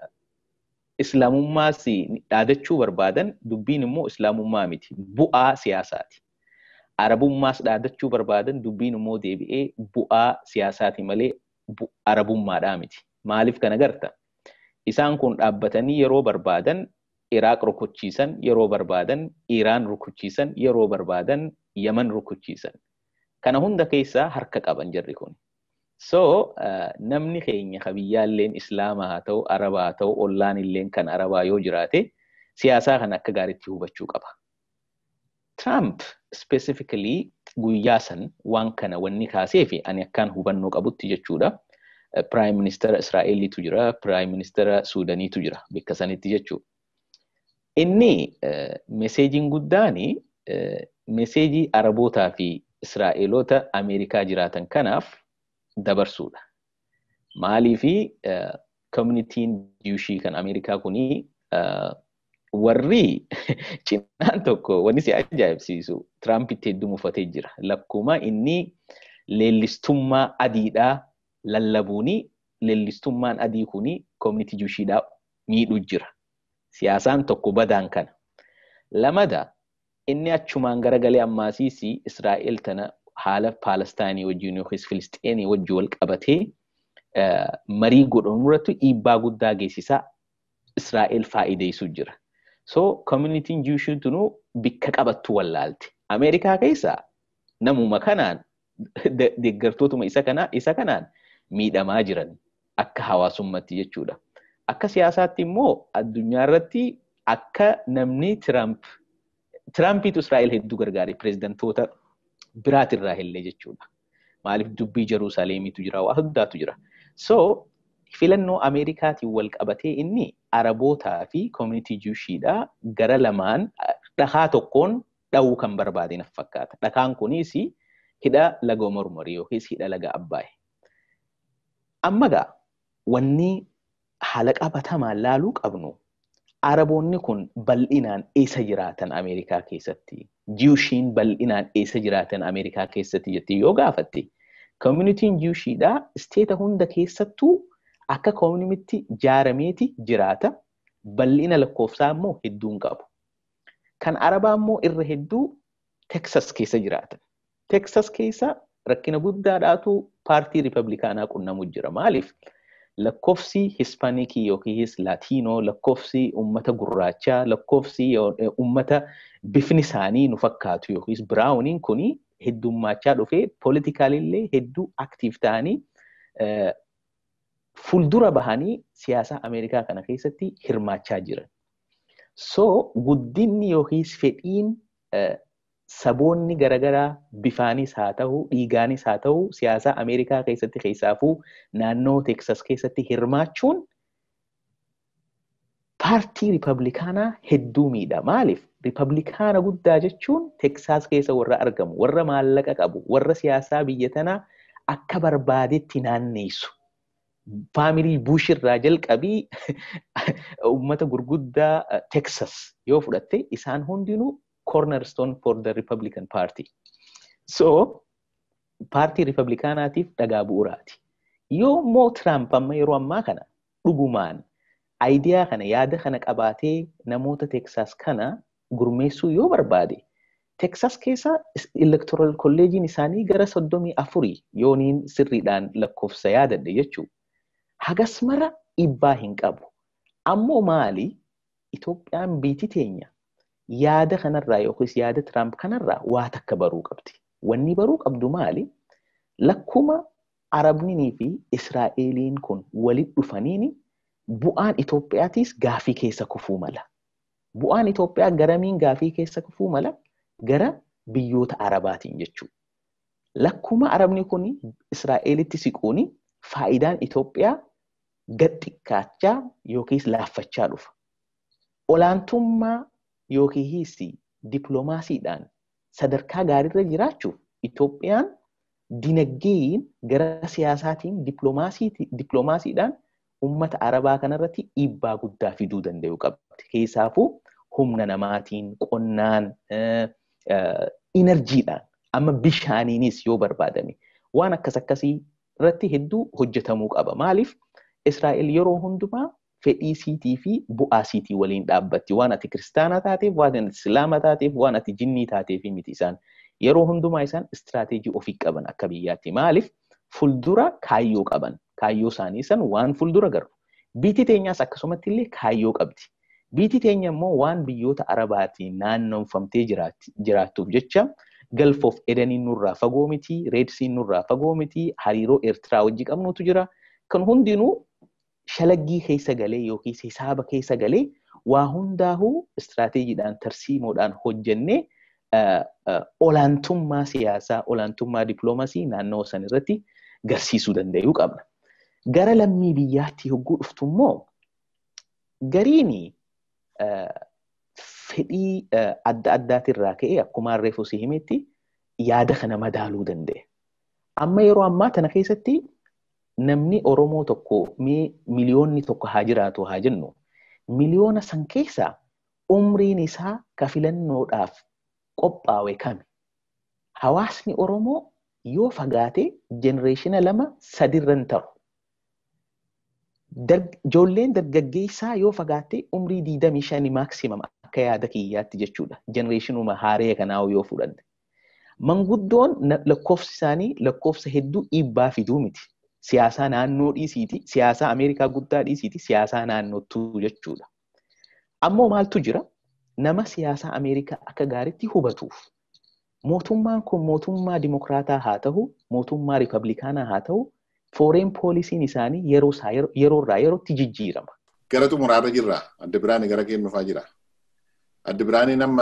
islaamummaas dhaadachuu barbaadan dubbiin immoo islaamummaa miti. Bu'aa siyaasaati. Arabummaas dhaadachuu barbaadan dubbiin immoo deebi'ee bu'aa siyaasaati malee arabummaadhaa miti. Maaliif kana garta? Isaan kun dhaabbatanii yeroo barbaadan Iraaq rukuchiisan, yeroo barbaadan Iraan rukuchiisan, yeroo barbaadan Yaman rukuchiisan. Kana hunda keessaa harka qaban jarri kun. So namni keenya kabiyyaalleen Islaamaa haa ta'u, Arabaa haa ta'u, ollaan illeen kan Arabaa yoo jiraate siyaasaa kana akka gaariitti hubachuu qaba. Trump specifically guyyaa san waan kana wanni kaasee fi ani akkaan hubannoo qabutti jechuudha. Prime Minister Israa'eliitu jira, Prime Minister Suudaniitu jira bakka sanitti jechuudha. Inni meseejiin guddaani meseejii Arabootaa fi Israa'eloota Ameerikaa jiraatan kanaaf dabarsuudha. Maaliifi communitiin Jiwushii kan Ameerikaa kuni warri cinaan tokko wanni si ajaa'ibsiisu Tiraampiti hedduu mufatee jira. Lakkuma inni leellistummaa adiidhaa lallabuuni leellistummaan adii kuni community Jiwushiidhaa miidhuu jira. Siyaasaan tokko badaan kana. Lamada inni achumaan garagalee ammaasiis Israa'el tana haala Paalestaayinii wajjin yookiis Filisxeenii wajjin wal qabatee marii godhamu irratti dhiibbaa guddaa geessisaa Israa'el faayideessu jira. So communitiin Jiwushiin tunuu bikka qabattu wallaalti. Ameerikaa keessaa namuma kanaan deeggartootuma isa kanaa isa kanaan miidhamaa jiran akka hawaasummaatti jechuudha. Akka siyaasaatti immoo addunyaa irratti akka namni Tiraamp Tiraampiitu Israa'el hedduu gargaare pireezidantoota biraatirraa illee jechuudha. Maaliif dubbii Jerusaaleemiitu jira, waa hundaatu jira. So filannoo Ameerikaatiin wal qabatee inni Arabootaa fi koomunitii Jiwushiidhaa gara lamaan dhakaa tokkoon dha'uu kan barbaade naf fakkaata. Dhakaan kunis hidha laga mormorii yookiis hidha laga Abbaayee. Amma gaa wanni haala qabatamaan laaluu qabnu Araboonni kun bal'inaan eessa jiraatan Ameerikaa keessatti? Jiwushiin bal'inaan eessa jiraatan Ameerikaa keessatti jettee yoo gaafatte, koomunitiin Jiwushiidhaa isteeta hunda keessattuu akka koomunitii jaarameeti jiraata. Bal'ina lakkoofsaa immoo hedduun qabu. Kan Arabaa immoo irra hedduu Teksas keessa jiraatan. Teksas keessa rakkina guddaadhaatu paartii Ripablikaanaa qunnamu jira. Maaliif? lakkoofsi Hispaanikii yookiis Laatiinoo, lakkoofsi uummata gurraachaa, lakkoofsi uummata bifni isaanii nu fakkaatu yookiis biraawuniin kuni heddummaachaa dhufee poolitikaalillee hedduu aktiif ta'anii fuuldura bahanii siyaasa Ameerikaa kana keessatti hirmaachaa jiran. So guddinni yookiis fedhiin saboonni garaagaraa bifaanis haa ta'u dhiigaanis haa ta'u siyaasa Ameerikaa keessatti keessaafuu naannoo Teksas keessatti hirmaachuun paartii Ripablikaanaa hedduu miidha. Maaliif? ripablikaana guddaa jechuun teksaas keessa warra argamu warra maallaqa qabu warra siyaasaa biyya tanaa akka barbaadetti naanneessu. Faamilii Bush irraa jalqabii uummata gurguddaa Texas yoo fudhatte isaan hundinuu cornerstone for the Republican Party. So paartii ripablikaanaatiif dhagaa bu'uuraati. Yoo immoo Tiraamp amma yeroo ammaa kana dhugumaan aayidiyaa kana yaada kana qabaatee namoota Texas kana gurmeessuu yoo barbaade Texas keessa electoral kolleejiin isaanii gara soddomii afurii yooniin sirriidhaan lakkoofsa yaadadhe jechuudha. Hagas mara dhiibbaa hin qabu. Ammoo maali Itoophiyaan biiti teenya yaada kanarraa yookiis yaada Tiraamp kanarraa waa takka baruu qabdi. Wanni baruu qabdu maali? Lakkuma Arabnii fi Israa'eliin kun walitti dhufaniini bu'aan Itoophiyaatiis gaafii keessa kufuu mala. Bu'aan Itoophiyaa garamiin gaafii keessa kufuu mala? Gara biyyoota Arabaatiin jechuudha. Lakkuma Arabni kun Israa'elitti siquuni faayidaan Itoophiyaa gad xiqqaachaa yookiis laaffachaa dhufa. Olaantummaa yookiis dippiloomaasiidhaan sadarkaa gaariirra jiraachuuf Itoophiyaan dinagdeen gara siyaasaatiin dippiloomaasiidhaan uummata Arabaa kanarratti dhiibbaa guddaa fiduu danda'u qabdi. Keessaafuu humna namaatiin, qonnaan, inerjiidhaan amma bishaaniinis yoo barbaadame waan akkas akkasii irratti hedduu hojjetamuu qaba. Maaliif Israa'el yeroo hundumaa fedhii siitii fi bu'aa siitii waliin dhaabbatti. Waan ati kiristaana taateef, waan ati islaama taateef, waan ati jinnii taateef miti isaan. Yeroo hundumaa isaan istiraateejii ofii qaban akka biyyaatti. Maaliif fuuldura kaayyoo qaban. Kaayyoo isaanii san waan fuuldura garu. Biitii teenyaas akkasumatti illee kaayyoo qabdi. Biitii teenya immoo waan biyyoota Arabaatiin naannoomfamtee jiraattuuf jecha galfoof edaniin nurraa fagoo miti, reedsiin nurraa fagoo miti, hariiroo Eertiraa wajji qabnutu jira. Kan hundinuu shalaggii keessa galee yookiis hisaaba keessa galee waa hundaahuu istiraateejiidhaan tarsiimoodhaan hojjennee olaantummaa siyaasaa, olaantummaa dippiloomasii naannoo san irratti garsiisuu danda'uu qabna. Gara lammii biyyaatti yogguu dhuftu immoo gariin fedhii adda addaatirraa ka'ee akkuma reefu si himetti yaada kana madaaluu danda'e. Amma yeroo ammaa tana keessatti namni Oromoo tokko mee miliyoonni tokko haa jiraatu haa jennu miliyoona san keessaa umriin isaa ka filannoodhaaf qophaa'e kami? Hawaasni Oromoo yoo fagaate jenereeshina lama sadirra hin ta'u. Ijoolleen dargaggeessaa yoo fagaatte umrii diidamii shanii maaksimam akka yaada kiyyaatti jechuudha. Jenereeshinuma haaree kanaa yoo fudhanne. Manguddoon lakkoofsi isaanii lakkoofsa hedduu dhiibbaa fiduu miti. Siyaasaa naannoo dhiisiiti, siyaasaa Ameerikaa guddaa dhiisiiti, siyaasaa naannootuu jechuudha. Ammoo maaltu jira? Nama siyaasaa Ameerikaa akka gaariitti hubatuuf. Mootummaan kun mootummaa dimokiraataa haa ta'u, mootummaa ripablikaanaa haa ta'u, fooreen poolisiin isaanii yeroo irraa yerootti jijjiirama. Gara xumuraarra jirra. Adda biraanii gara keenyuufaa jira. Adda biraaniin amma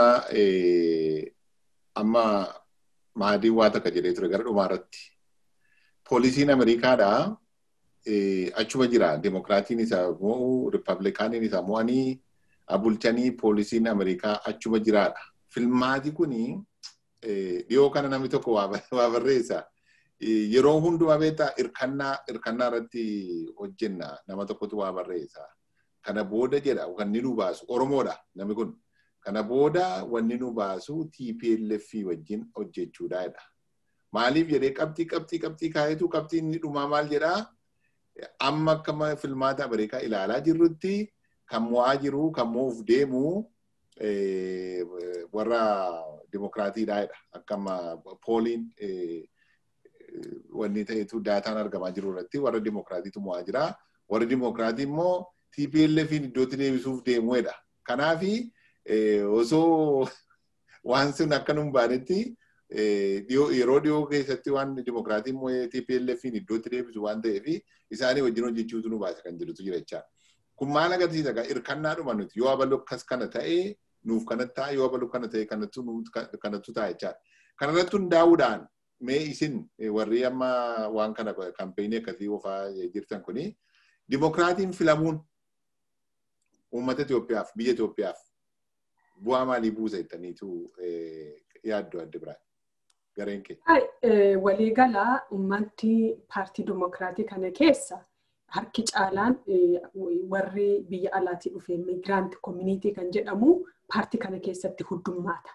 amma maadii waa takka jedhee ture gara dhumaarratti. Poolisiin Ameerikaadhaa achuma jira. Dimokiraatiin isa mo'u, Ripablikaaniin isa mo'anii bulchanii poolisiin Ameerikaa achuma jiraadha. Filmaati kuni dhiyoo kana namni tokko waa barreessa. Yeroo hundumaa beektaa hirkannaa hirkannaa irratti hojjenna nama tokkotu waa barreessa. Kana booda jedha wanni nu baasu Oromoodha namni kun. Kana booda wanni nu baasu TPLF wajjin hojjechuudha jedha. Maaliif jedhee qabxii qabxii qabxii kaayetu qabxii inni dhumaa maal jedhaa? Amma akkama filmaata Ameerikaa ilaalaa jirrutti kan mo'aa jiru kan mo'uuf deemu warra dimokiraatiidha jedha. Akkama pooliin wanni ta'etu daataan argamaa jiru irratti warra dimokiraatiitu mo'aa jira. Warri dimokiraatii immoo TPLFin iddootti deebisuuf deemu jedha. Kanaafi osoo waan sun akka nun baanetti yeroo dhiyoo keessatti waan dimokiraatiin immoo TPLFin iddootti deebisu waan ta'eef isaanii wajjin hojjechuutu nu baasa kan jedhutu jira jecha. Kun maal agarsiisa egaa hirkannaadhuma nuti yoo abaluu akkas kana ta'ee nuuf kanatti ta'a yoo abaluu kana ta'e kanattu ta'a jechaadha. Kanarratti hundaa'uudhaan mee isin warri amma waan kana kampeenii akkasii oofaa jirtan kuni dimokiraatiin filamuun uummata Itoophiyaaf biyya Itoophiyaaf bu'aa maalii buusa jettaniitu yaaddu adda biraan gareen kee? Waliigalaa uummanni paartii dimokiraatii kana keessa harki caalaan warri biyya alaatii dhufe miigiraanti koominiitii kan jedhamu paartii kana keessatti hundummaata.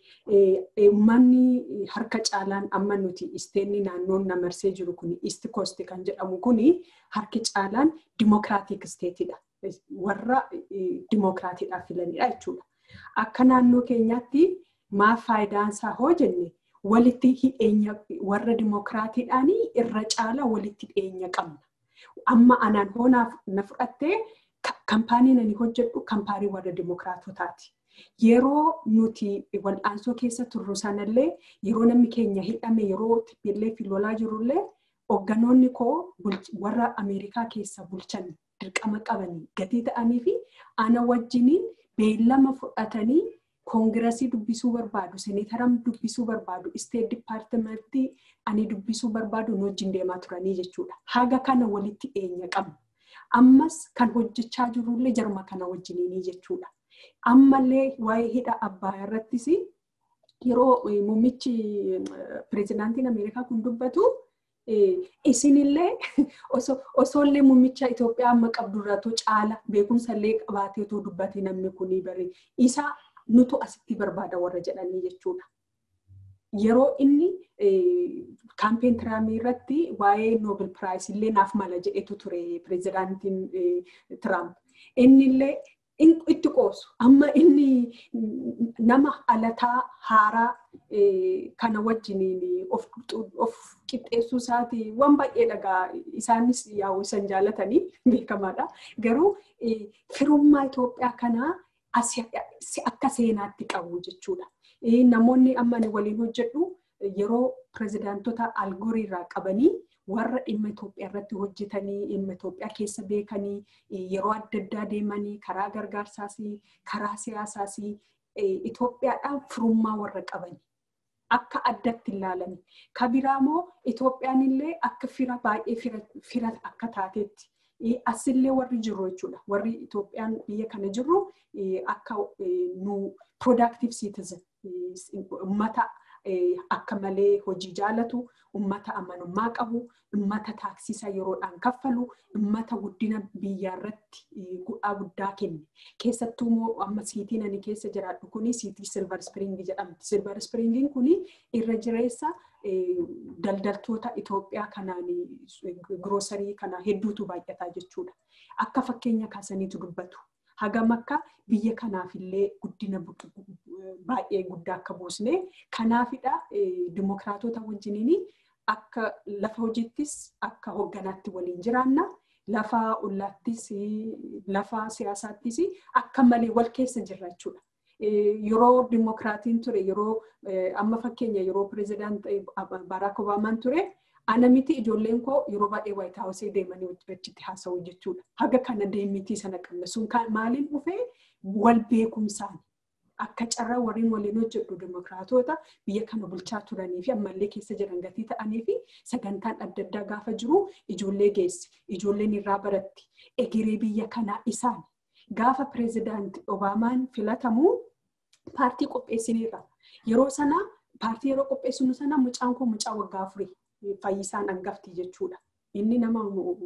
Uummanni harka caalaan amma nuti isteenni naannoon namarsee jiru kun iist koosti kan jedhamu kun harki caalaan dimokiraatik isteetidha. Warra dimokiraatiidhaaf filanidha jechuudha. Akka naannoo keenyaatti maaf faayidaan isaa hoo jenne walitti hidheenya warra dimokiraatiidhaan irra caala walitti hidheenya qabna. Amma anaan hoonaaf na fudhattee kampaaniin ani hojjedhu kampaanii warra dimokiraatotaati. Yeroo nuti wal'aansoo keessa turru sanallee yeroo namni keenya hidhame yeroo illee filolaa jirullee hoogganoonni koo warra Ameerikaa keessa bulchan dirqama qabanii gatii ta'anii fi ana wajjiniin beellama fudhatanii koongirasii dubbisuu barbaadu, seneetaram dubbisuu barbaadu, isteet dipaartimentii ani dubbisuu barbaadu nu wajjin deemaa turanii jechuudha. Haga kana walitti dhiyeenya qabna. Ammas kan hojjechaa jirullee jarma kana wajjiniinii jechuudha. Ammallee waa'ee hidha Abbayaa irrattis yeroo muummichi pireezidaantiin Ameerikaa kun dubbatu isinillee osoollee muummicha Itoophiyaa amma qabdurratoo caala beekumsallee qabaatee otoo dubbate namni kun bare isa nutu asitti barbaada warra jedhanii jechuudha. Yeroo inni kaampeen tiraamii irratti waa'ee noobel piraayis illee naaf mala jedhetu ture pireezidaantiin Tiraamp. Innillee itti qoosu amma inni nama alataa haaraa kana wajjiniin of qixxeessuu isaati waan baay'ee dhagaa isaanis yaa'u isan jaalatanii beekamaadha. Garuu firummaa Itoophiyaa kanaa akka seenaatti qabu jechuudha. Namoonni amma waliin hojjedhu yeroo pireezidaantota algorii irraa qabanii warra dhimma Itoophiyaa irratti hojjetanii dhimma Itoophiyaa keessa beekanii yeroo adda addaa deemanii karaa gargaarsaas karaa siyaasaas Itoophiyaadhaan firummaa warra qabanii akka addatti ilaalame. Kabiraamoo Itoophiyaan illee akka fira baay'ee fira akka taateetti asillee warri jiru jechuudha. Warri Itoophiyaan biyya kana jiru akka nu productive citizen uummata akka malee hojii jaalatu, uummata amanummaa qabu, uummata taaksisa yeroodhaan kaffalu, uummata guddina biyyaa irratti bu'aa guddaa kenne. Keessattuu immoo amma siitiin ani keessa jiraadhu kuni siitii Silver Spring jedhamti. Silver Springiin kuni irra jireessa daldaltoota Itoophiyaa kanaan giroosarii kana hedduutu baay'ataa jechuudha. Akka fakkeenya kaasaniitu dubbatu. Hagam akka biyya kanaaf illee guddina baay'ee guddaa akka buusne kanaafidha dimokiraatota wajjiniin akka lafa hojiittis akka hoogganaatti waliin jiraanna lafa ollaattis lafa siyaasaattis akka malee wal keessa jirra jechuudha. Yeroo dimokiraatiin ture yeroo amma fakkeenya yeroo pireezidaant Baraak Obaamaan ture ana miti ijoolleen koo yeroo baay'ee waayit haawusee deemanii achitti haasa'u jechuudha. Haga kana deemitii sana qabna sun maaliin dhufee wal beekumsaan akka carraa warreen waliin hojjedhu dimokiraatota biyya kana bulchaa turanii fi ammallee keessa jiran gatii ta'anii fi sagantaan adda addaa gaafa jiru ijoollee geessi. Ijoolleen irraa baratti egeree biyya kanaa isaan gaafa pireezidaanti Obaamaan filatamu paartii qopheessiniirra. Yeroo sana paartii yeroo qopheessinu sana mucaan koo mucaa waggaa afurii fayyisaan hangafti jechuudha. Inni nama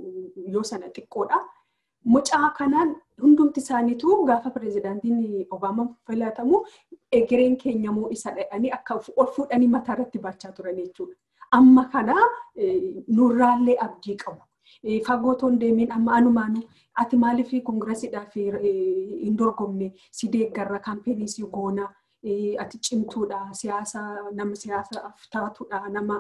yoo sana xiqqoodha. Mucaa kanaan hundumti isaaniitu gaafa pireezidaantiin Obaamaan filatamu egereen keenya moo isa dhaqanii akka ol fuudhanii mataa irratti baachaa turan jechuudha. Amma kana nurraallee abdii qabu. Fagoo toon deemiin amma anumaanu ati maaliif koongirasiidhaaf hin dorgomne si deeggarra kaampeenii si goona ati cimtuudha siyaasa nama siyaasaaf taatuudha nama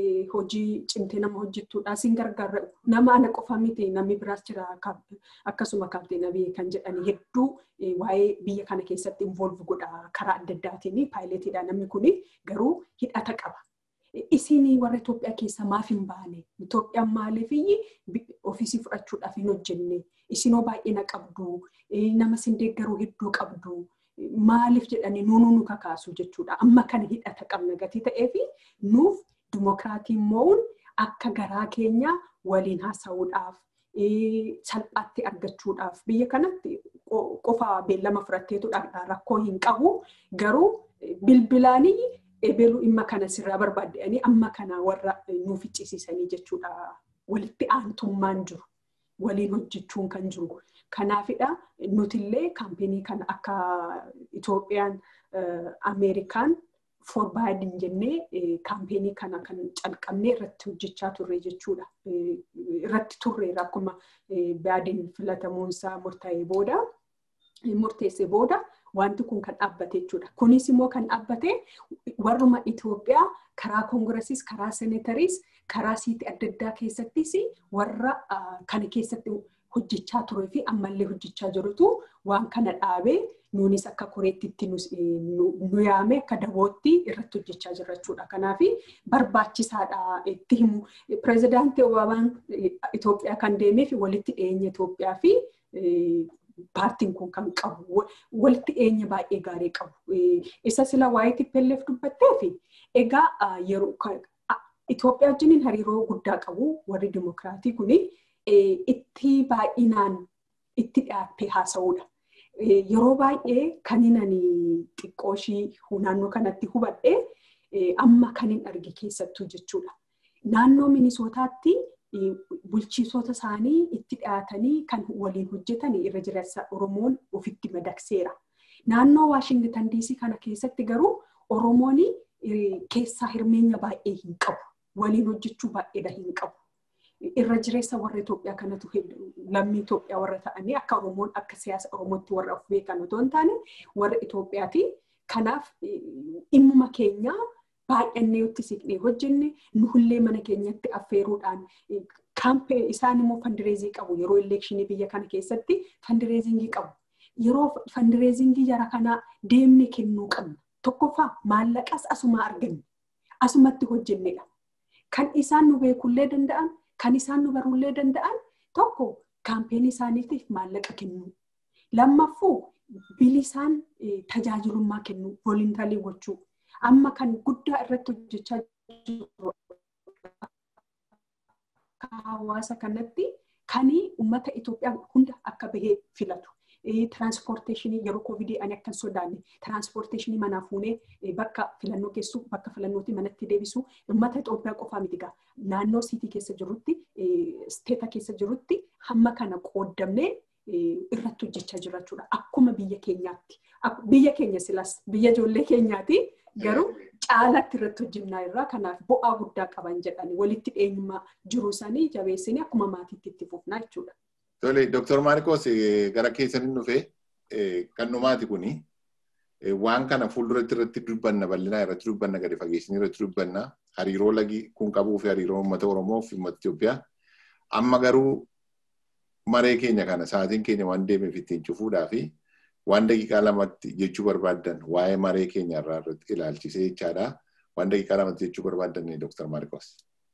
hojii cimtee nama hojjettuudha sin gargaara nama ana qofa miti namni biraas jira akkasuma kaapteenabii kan jedhani hedduu waa'ee biyya kana keessatti involve godha karaa adda addaatiin paayiletiidha namni kuni garuu hidhata qaba. Isinii warra Itoophiyaa keessa maaf hin baane? Itoophiyaan maaliif ofiisii fudhachuudhaaf hin hojjenne? Isinoo baay'ee na qabdu, nama sin deeggaruu hedduu qabdu. maaliif jedhanii nuunuu nu kakaasu jechuudha. Amma kana hidhata qabna gatii ta'ee fi nuuf dimokiraatiin mo'uun akka garaa keenya waliin haasa'uudhaaf salphaatti argachuudhaaf biyya kanatti qofa beellama fudhatteetu rakkoo hin qabu garuu bilbilaanii eebeluu dhimma kana sirraa barbaadanii amma kana warra nuuf iccisiisanii jechuudha walitti aantummaan jiru waliin hojjechuun kan jiru kanaafidha nutillee kaampeenii kana akka Itoophiyaan Ameerikaan forbaadin jennee kaampeenii kana kan calqabnee irratti hojjechaa turre jechuudha. Irratti turreera akkuma baadiin filatamuunsaa murtaa'ee booda murteessee booda wanti kun kan dhaabbate jechuudha. Kunis immoo kan dhaabbate warruma Itoophiyaa karaa koongiresiis karaa seenetariis karaa siitii adda addaa keessattis warra kana keessatti hojjechaa turee fi ammallee hojjechaa jirutu waan kana dhaabee nuunis akka koreettitti nu yaame akka dabootti irratti hojjechaa jirra jechuudha. Kanaaf barbaachisaadha itti himu. Pireezidaantii Obamaan Itoophiyaa kan deemee fi walitti dhiyeenya Itoophiyaa fi paartiin kun kan qabu walitti dhiyeenya baay'ee gaarii qabu. Isa sila waa'ee TPLF dubbattee fi egaa yeroo Itoophiyaa wajjiniin hariiroo guddaa qabu warri dimokiraatii kuni itti baay'inaan itti dhiyaattee haasa'uudha. Yeroo baay'ee kaninan xiqqoo ishii naannoo kanatti hubadhee amma kan hin arge keessattuu jechuudha. Naannoo Minisootaatti bulchiisota isaanii itti dhiyaatanii kan waliin hojjetan irra jireessa Oromoon ofitti madaqseera. Naannoo Waashingitan Diisii kana keessatti garuu Oromoon keessaa hirmeenya baay'ee hin qabu. Waliin hojjechuu baay'eedha hin qabu. Irra jireessa warra Itoophiyaa kanatu lammii Itoophiyaa warra ta'anii akka Oromoon akka siyaasa Oromootti warra of beekan otoo hin taane warra Itoophiyaati. Kanaaf dhimmuma keenyaa baay'annee itti siqnee hojjenne nuhullee mana keenyatti affeeruudhaan kaampee isaan immoo fandireezii qabu yeroo elekshinii biyya kana keessatti fandireezingii qabu. Yeroo fandireezingii jara kanaa deemne kennuu qabna. Tokkoffaa maallaqas asuma arganne asumatti hojjennedha. Kan isaan nu beekullee danda'an kan isaan nu barullee danda'an tokko kaampeenii isaaniitiif maallaqa kennuu. Lammaffuu bilisaan tajaajilummaa kennuu volintarii gochuu. Amma kan guddaa irratti hojjechaa jiru hawaasa kanatti kan uummata Itoophiyaa hunda akka bahee filatu. Tiraanspoorteeshinii yeroo koovidii ani akkan sodaanne tiraanspoorteeshinii manaa fuunee bakka filannoo geessu bakka filannootti manatti deebisu uummata Itoophiyaa qofaa miti gaa naannoo siitii keessa jirutti isteeta keessa jirutti hamma kana qooddamnee irratti hojjechaa jira jechuudha. Akkuma biyya keenyaatti. Biyya keenya silas biyya ijoollee keenyaati garuu caalatti irratti hojjennaa irraa kanaaf bu'aa guddaa qaban jedhani walitti dhiyeenyummaa jiru sanii jabeessanii akkuma maatiitti itti fufnaa jechuudha. Tole, Dr. Maarikos gara keessaniin dhufee kan dhumaati kuni waan kana fuulduratti irratti dubbanna bal'inaa irratti dubbanna gadi fageessinii irratti dubbanna hariiroo lagi kun qabuu fi hariiroo uummata Oromoo fi uummata Itoophiyaa amma garuu maree keenya kana sa'aatiin keenya waan deemeef ittiin cufuudhaa fi waan daqiiqaa lamatti jechuu barbaaddan waa'ee maree keenya irraa irratti ilaalchisee jechaadha. Waan daqiiqaa lamatti jechuu barbaaddan Dr. Maarikos.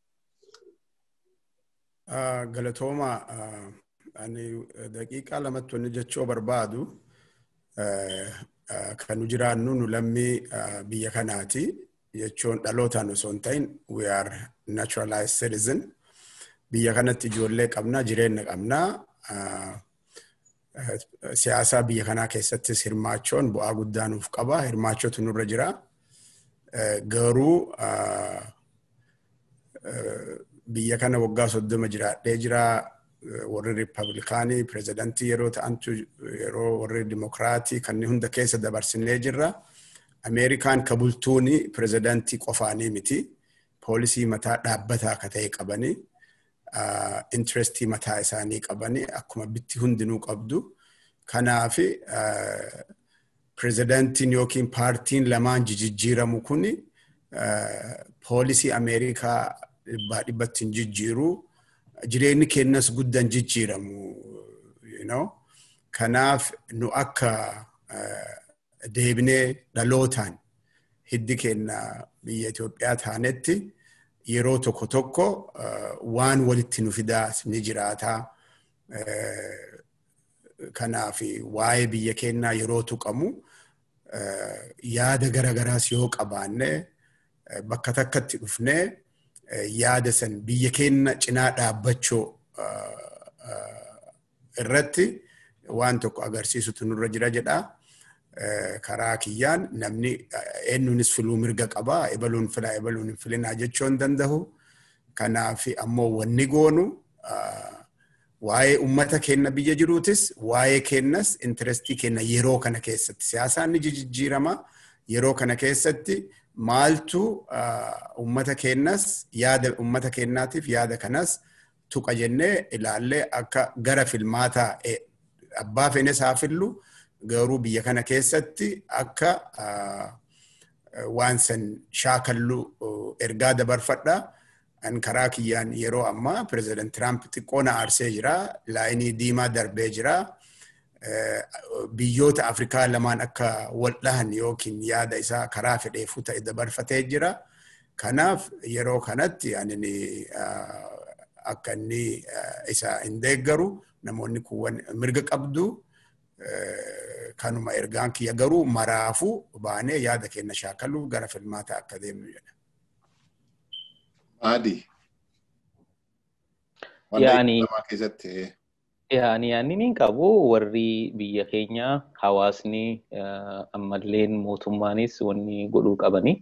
Galatooma ani daqiiqaa lamatti wanni jechuu barbaadu kan nu jiraannu nu lammii biyya kanaati jechuun dhalootaan osoo hin ta'in we are naturalized citizen biyya kanatti ijoollee qabna jireenya qabna siyaasa biyya kanaa keessattis hirmaachuun bu'aa guddaa nuuf qaba hirmaachuutu nurra jira garuu biyya kana waggaa soddoma jiraadhee jira warri riippablikaanii pireezidantii yeroo ta'antu yeroo warri dimokiraatii kanneen hunda keessa dabarsinee jirra. Ameerikaan ka bultuuni pireezidantii qofaanii miti. Poolisii mataa dhaabbataa akka ta'e qabanii intirestii mataa isaanii qabanii akkuma bitti hundinuu qabdu. Kanaaf pireezidantiin yookiin paartiin lamaan jijjiiramu kuni poolisii Ameerikaa dhibbaa dhibbatti hin jijjiiruu. jireenyi keenyas guddan jijjiiramu. Kanaaf nu akka deebinee dhalootaan hiddi keenya biyya Itoophiyaa taanetti yeroo tokko tokko waan walitti nu fidaas ni jiraata. Kanaaf waa'ee biyya keenyaa yeroo tuqamu yaada garagaraas yoo qabaanne bakka takkatti dhufnee yaada san biyya keenya cinaa dhaabbachuu irratti waan tokko agarsiisutu nurra jira jedha. Karaa kiyyaan namni eenyuunis filuu mirga qabaa ebaluun filaa ebaluun hin filinaa jechuu hin danda'u. Kanaaf ammoo wanni goonu waa'ee uummata keenya biyya jiruutis waa'ee keenyas intirestii keenya yeroo kana keessatti siyaasaan ni jijjiirama yeroo kana keessatti maaltu uummata keenyas yaada uummata keenyaatiif yaada kanas tuqa jennee ilaallee akka gara filmaataa abbaa feenes haa fillu garuu biyya kana keessatti akka waan san shaakallu ergaa dabarfadha. An karaa kiyyaan yeroo ammaa pireezidant Tiraamp xiqqoo na aarsee jira. Laayinii diimaa darbee jira. Biyyoota Afrikaa lamaan akka wal dhahan yookiin yaada isaa karaa fedheefuu ta'e dabarfatee jira. Kanaaf yeroo kanatti ani akka inni isa hin deeggaru namoonni kun mirga qabdu kanuma ergaan kiyya garuu maraafuu baanee yaada keenya shaakaluuf gara filmaata akka deemnu jedha. Maadi. Yaani yaani yaani ni qabu warri biyya keenya hawaasni ammalleen mootummaanis wanni godhuu qabani.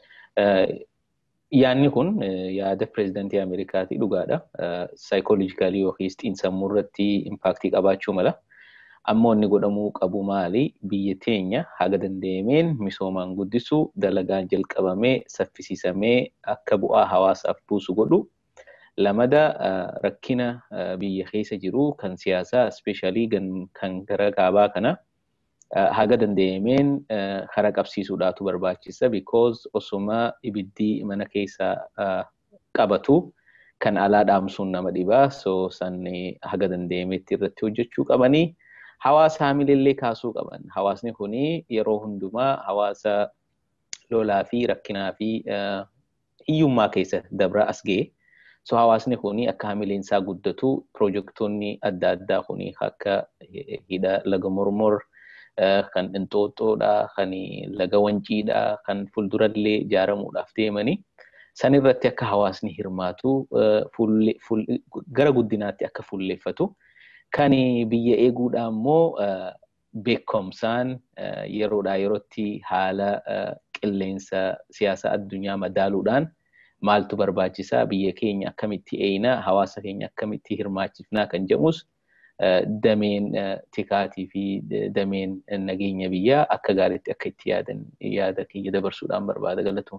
Yaanni kun yaada pireezidantii Ameerikaatii dhugaadha. Saayikoolojikaalii yookiis xiinsammuu irratti impaaktii qabaachuu mala. Ammoo inni godhamuu qabu maali? Biyya teenya haga danda'ameen misoomaan guddisuu, dalagaan jalqabamee, saffisiisamee akka bu'aa hawaasaaf buusu godhu. Lamada rakkina biyya keessa jiru kan siyaasaa ispeeshaalii kan gara kaabaa kana haga danda'ameen kara qabsiisuudhaatu barbaachisa. Because osuma ibiddi mana keessaa qabatu kan alaa dhaamsuun nama dhibaa. So san haga danda'ameetti irratti hojjechuu qabanii. Hawaasa haamileellee kaasuu qaban. Hawaasni kuni yeroo hundumaa hawaasa lolaa fi rakkinaa fi hiyyummaa keessa dabra as ga'e. So hawaasni kuni akka haamileensaa guddatu piroojektonni adda addaa kuni akka hidha laga mormor kan inxooxxoodha, kan laga wanciidha, kan fuuldurallee ijaaramuudhaaf deemanii san irratti akka hawaasni hirmaatu gara guddinaatti akka fuulleeffatu. Kan biyya eeguudhaan immoo beekumsaan yeroodhaa yerootti haala qilleensa siyaasa addunyaa madaaluudhaan maaltu barbaachisaa biyya keenya akkamitti eeyinaa hawaasa keenya akkamitti hirmaachifnaa kan jedhamus dameen tikaatii fi dameen nageenya biyyaa akka gaariitti akka itti yaadan yaada kiyya dabarsuudhaan barbaada galatoom.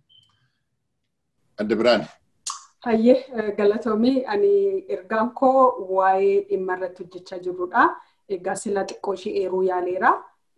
Adda Biraan. Hayyee galatoomii ani ergaan koo waa'ee dhimma irratti hojjechaa jirrudha. Egaa sila xiqqoo ishee eeruu yaaleera.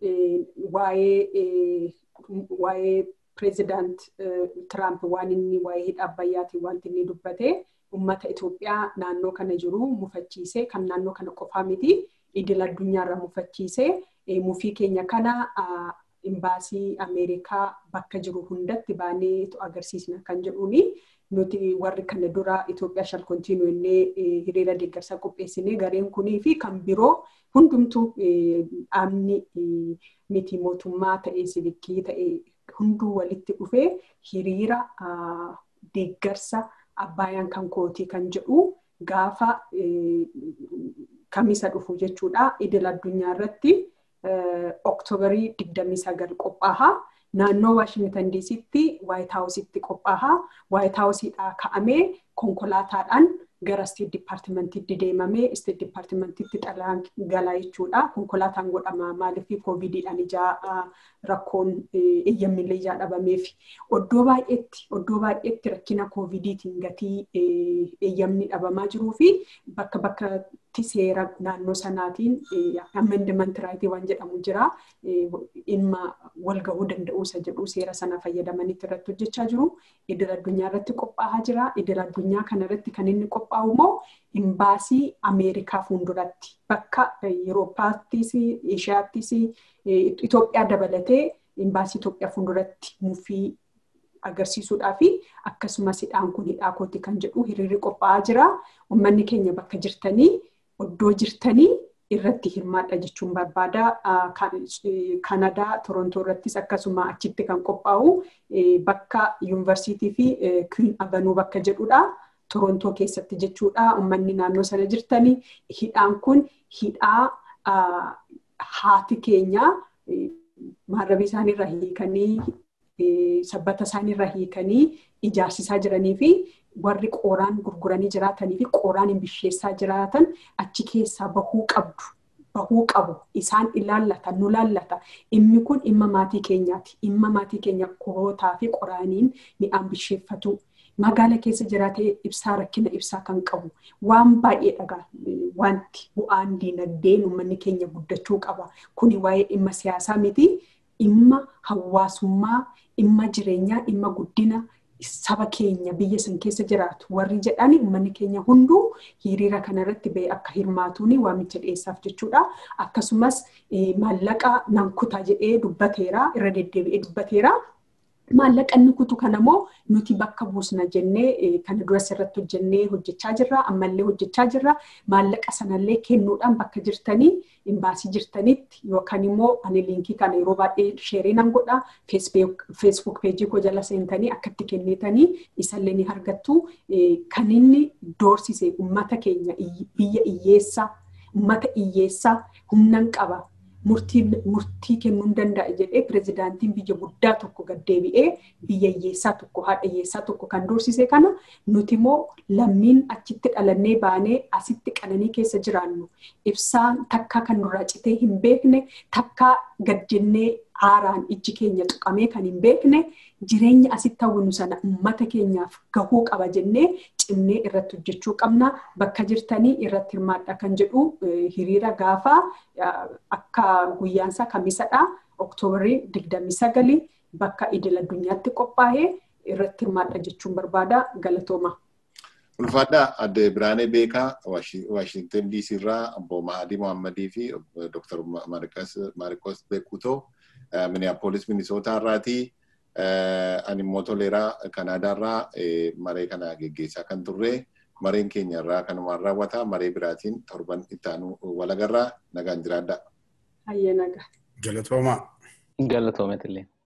Waa'ee pireezidaant Tiraamp waan inni waa'ee hidha abbayyaatiin wanti inni dubbate uummata Itoophiyaa naannoo kana jiru mufachiisee kan naannoo kana qofaa miti idil addunyaarra mufachiisee mufii keenya kana imbaasii Ameerikaa bakka jiru hundatti baanee agarsiisna kan jedhuuni. nuti warri kana dura Itoophiyaa shal kontiinuu illee hiriira deeggarsaa qopheessinee gareen kunii fi kan biroo hundumtuu dhaabni miti mootummaa ta'ee sivikii ta'ee hunduu walitti dhufee hiriira deeggarsa abbaayaan kan kootii kan jedhu gaafa kamisa dhufu jechuudha. Idil addunyaa irratti oktoobarii 29 qophaa'a. naannoo Waashingtan diisitti Waayit Haawusitti qophaa'a. Waayit Haawusiidhaa ka'amee konkolaataadhaan gara Isteet Dipaartimentiitti deemamee Isteet Dipaartimentiitti xalayaan galaa jechuudha. Konkolaataan godhama maaliif koovidiidhaan ijaa rakkoon eeyyamillee ijaa dhabameef. Oddoo baay'eetti oddoo baay'eetti rakkina koovidiitiin gatii eeyyamni dhabamaa jiruu fi bakka bakkatti seera naannoo sanaatiin amendiment raayitii waan jedhamu jira. Dhimma wal gahuu danda'uu isa jedhu seera sana fayyadamanitti irratti hojjechaa jiru. Idil addunyaa irratti qophaa'aa jira. Idil addunyaa kana irratti kan inni qophaa'u immoo imbaasii Ameerikaa fuulduratti bakka Yeroopaattis, Eeshiyaattis, Itoophiyaa dabalatee imbaasii Itoophiyaa fuulduratti mufii agarsiisuudhaa fi akkasumas hidhaan kun hidhaa kooti kan jedhu hiriirri qophaa'aa jira. Uummanni keenya bakka jirtanii oddoo jirtanii irratti hirmaadha jechuun barbaada. Kanadaa Torontoo irrattis akkasuma achitti kan qophaa'u bakka yuunivarsiitii fi Queen Avenue bakka jedhudha. Torontoo keessatti jechuudha. Uummanni naannoo sana jirtanii hidhaan kun hidhaa haati keenya maarrabii isaaniirra hiikanii sabbata isaaniirra hiikanii ijaarsisaa jiranii fi warri qooraan gurguranii jiraatanii fi qooraan hin bisheessaa jiraatan achi keessaa bahuu qabdu. Bahuu qabu. Isaan ilaallata, nu laallata. Dhimmi kun dhimma maatii keenyaati. Dhimma maatii keenya qorootaa fi qoraaniin mi'aan bisheeffatu. Magaala keessa jiraatee ibsaa rakkina ibsaa kan qabu. Waan baay'ee dhagaa wanti bu'aan diinagdeen uummanni keenya guddachuu qaba. Kuni waa'ee dhimma siyaasaa miti. Dhimma hawaasummaa, dhimma jireenyaa, dhimma guddina saba keenya biyya san keessa jiraatu warri jedhan uummanni keenya hunduu hiriira kanarratti ba'ee akka hirmaatuun waamicha dhiyeessaaf jechuudha. Akkasumas maallaqa nan kutaa jedhee dubbateera irra deddeebi'ee dubbateera. Maallaqa inni kutu kanammoo nuti bakka buusna jennee kana duras irratti hojjennee hojjechaa jirra. Ammallee hojjechaa jirra. Maallaqa sanallee kennuudhaan bakka jirtanii imbaasii jirtanitti yookaan immoo ani liinkii kana yeroo baay'ee sheerii nan godha. Feesbuuk peejii koo jala seentanii akkatti kennitanii isallee ni argattu. Kan inni doorsise uummata keenya biyya hiyyeessaa uummata hiyyeessaa humnan qaba. murtii kennuu danda'a jedhee pirezidaantiin biyya guddaa tokko gaddeebi'ee biyya hiyyeessaa tokko haadha hiyyeessaa tokko kan doorsise kana nuti immoo lammiin achitti dhalannee baanee asitti qananii keessa jiraannu ibsaan takkaa kan nurraa citee hin beekne takkaa gad jennee aaraan ijji keenya tuqamee kan hin beekne jireenya asitti hawwinu sana uummata keenyaaf gahuu qaba jennee cimnee irratti hojjechuu qabna bakka jirtanii irratti hirmaadha kan jedhu hiriira gaafa akka guyyaansaa kamisadha oktoobarii digdamii sagalii bakka idil addunyaatti qophaa'ee irratti hirmaadha jechuun barbaada galatooma. Ulfaadhaa adde Biraanee Beekaa Waashintan DC irraa obbo Mahadii Mohammadii fi Dr. Maarikos Beekutoo Minneapolis Minisootaa irraatii ani immoo toleeraa Kanaadaa irraa maree kana geggeessaa kan turre mareen keenya irraa kanumaan raawwata maree biraatiin torban itti aanu walagarraa nagaan jiraadha. Hayyee nagaa. Galatoomaa. Galatoometillee.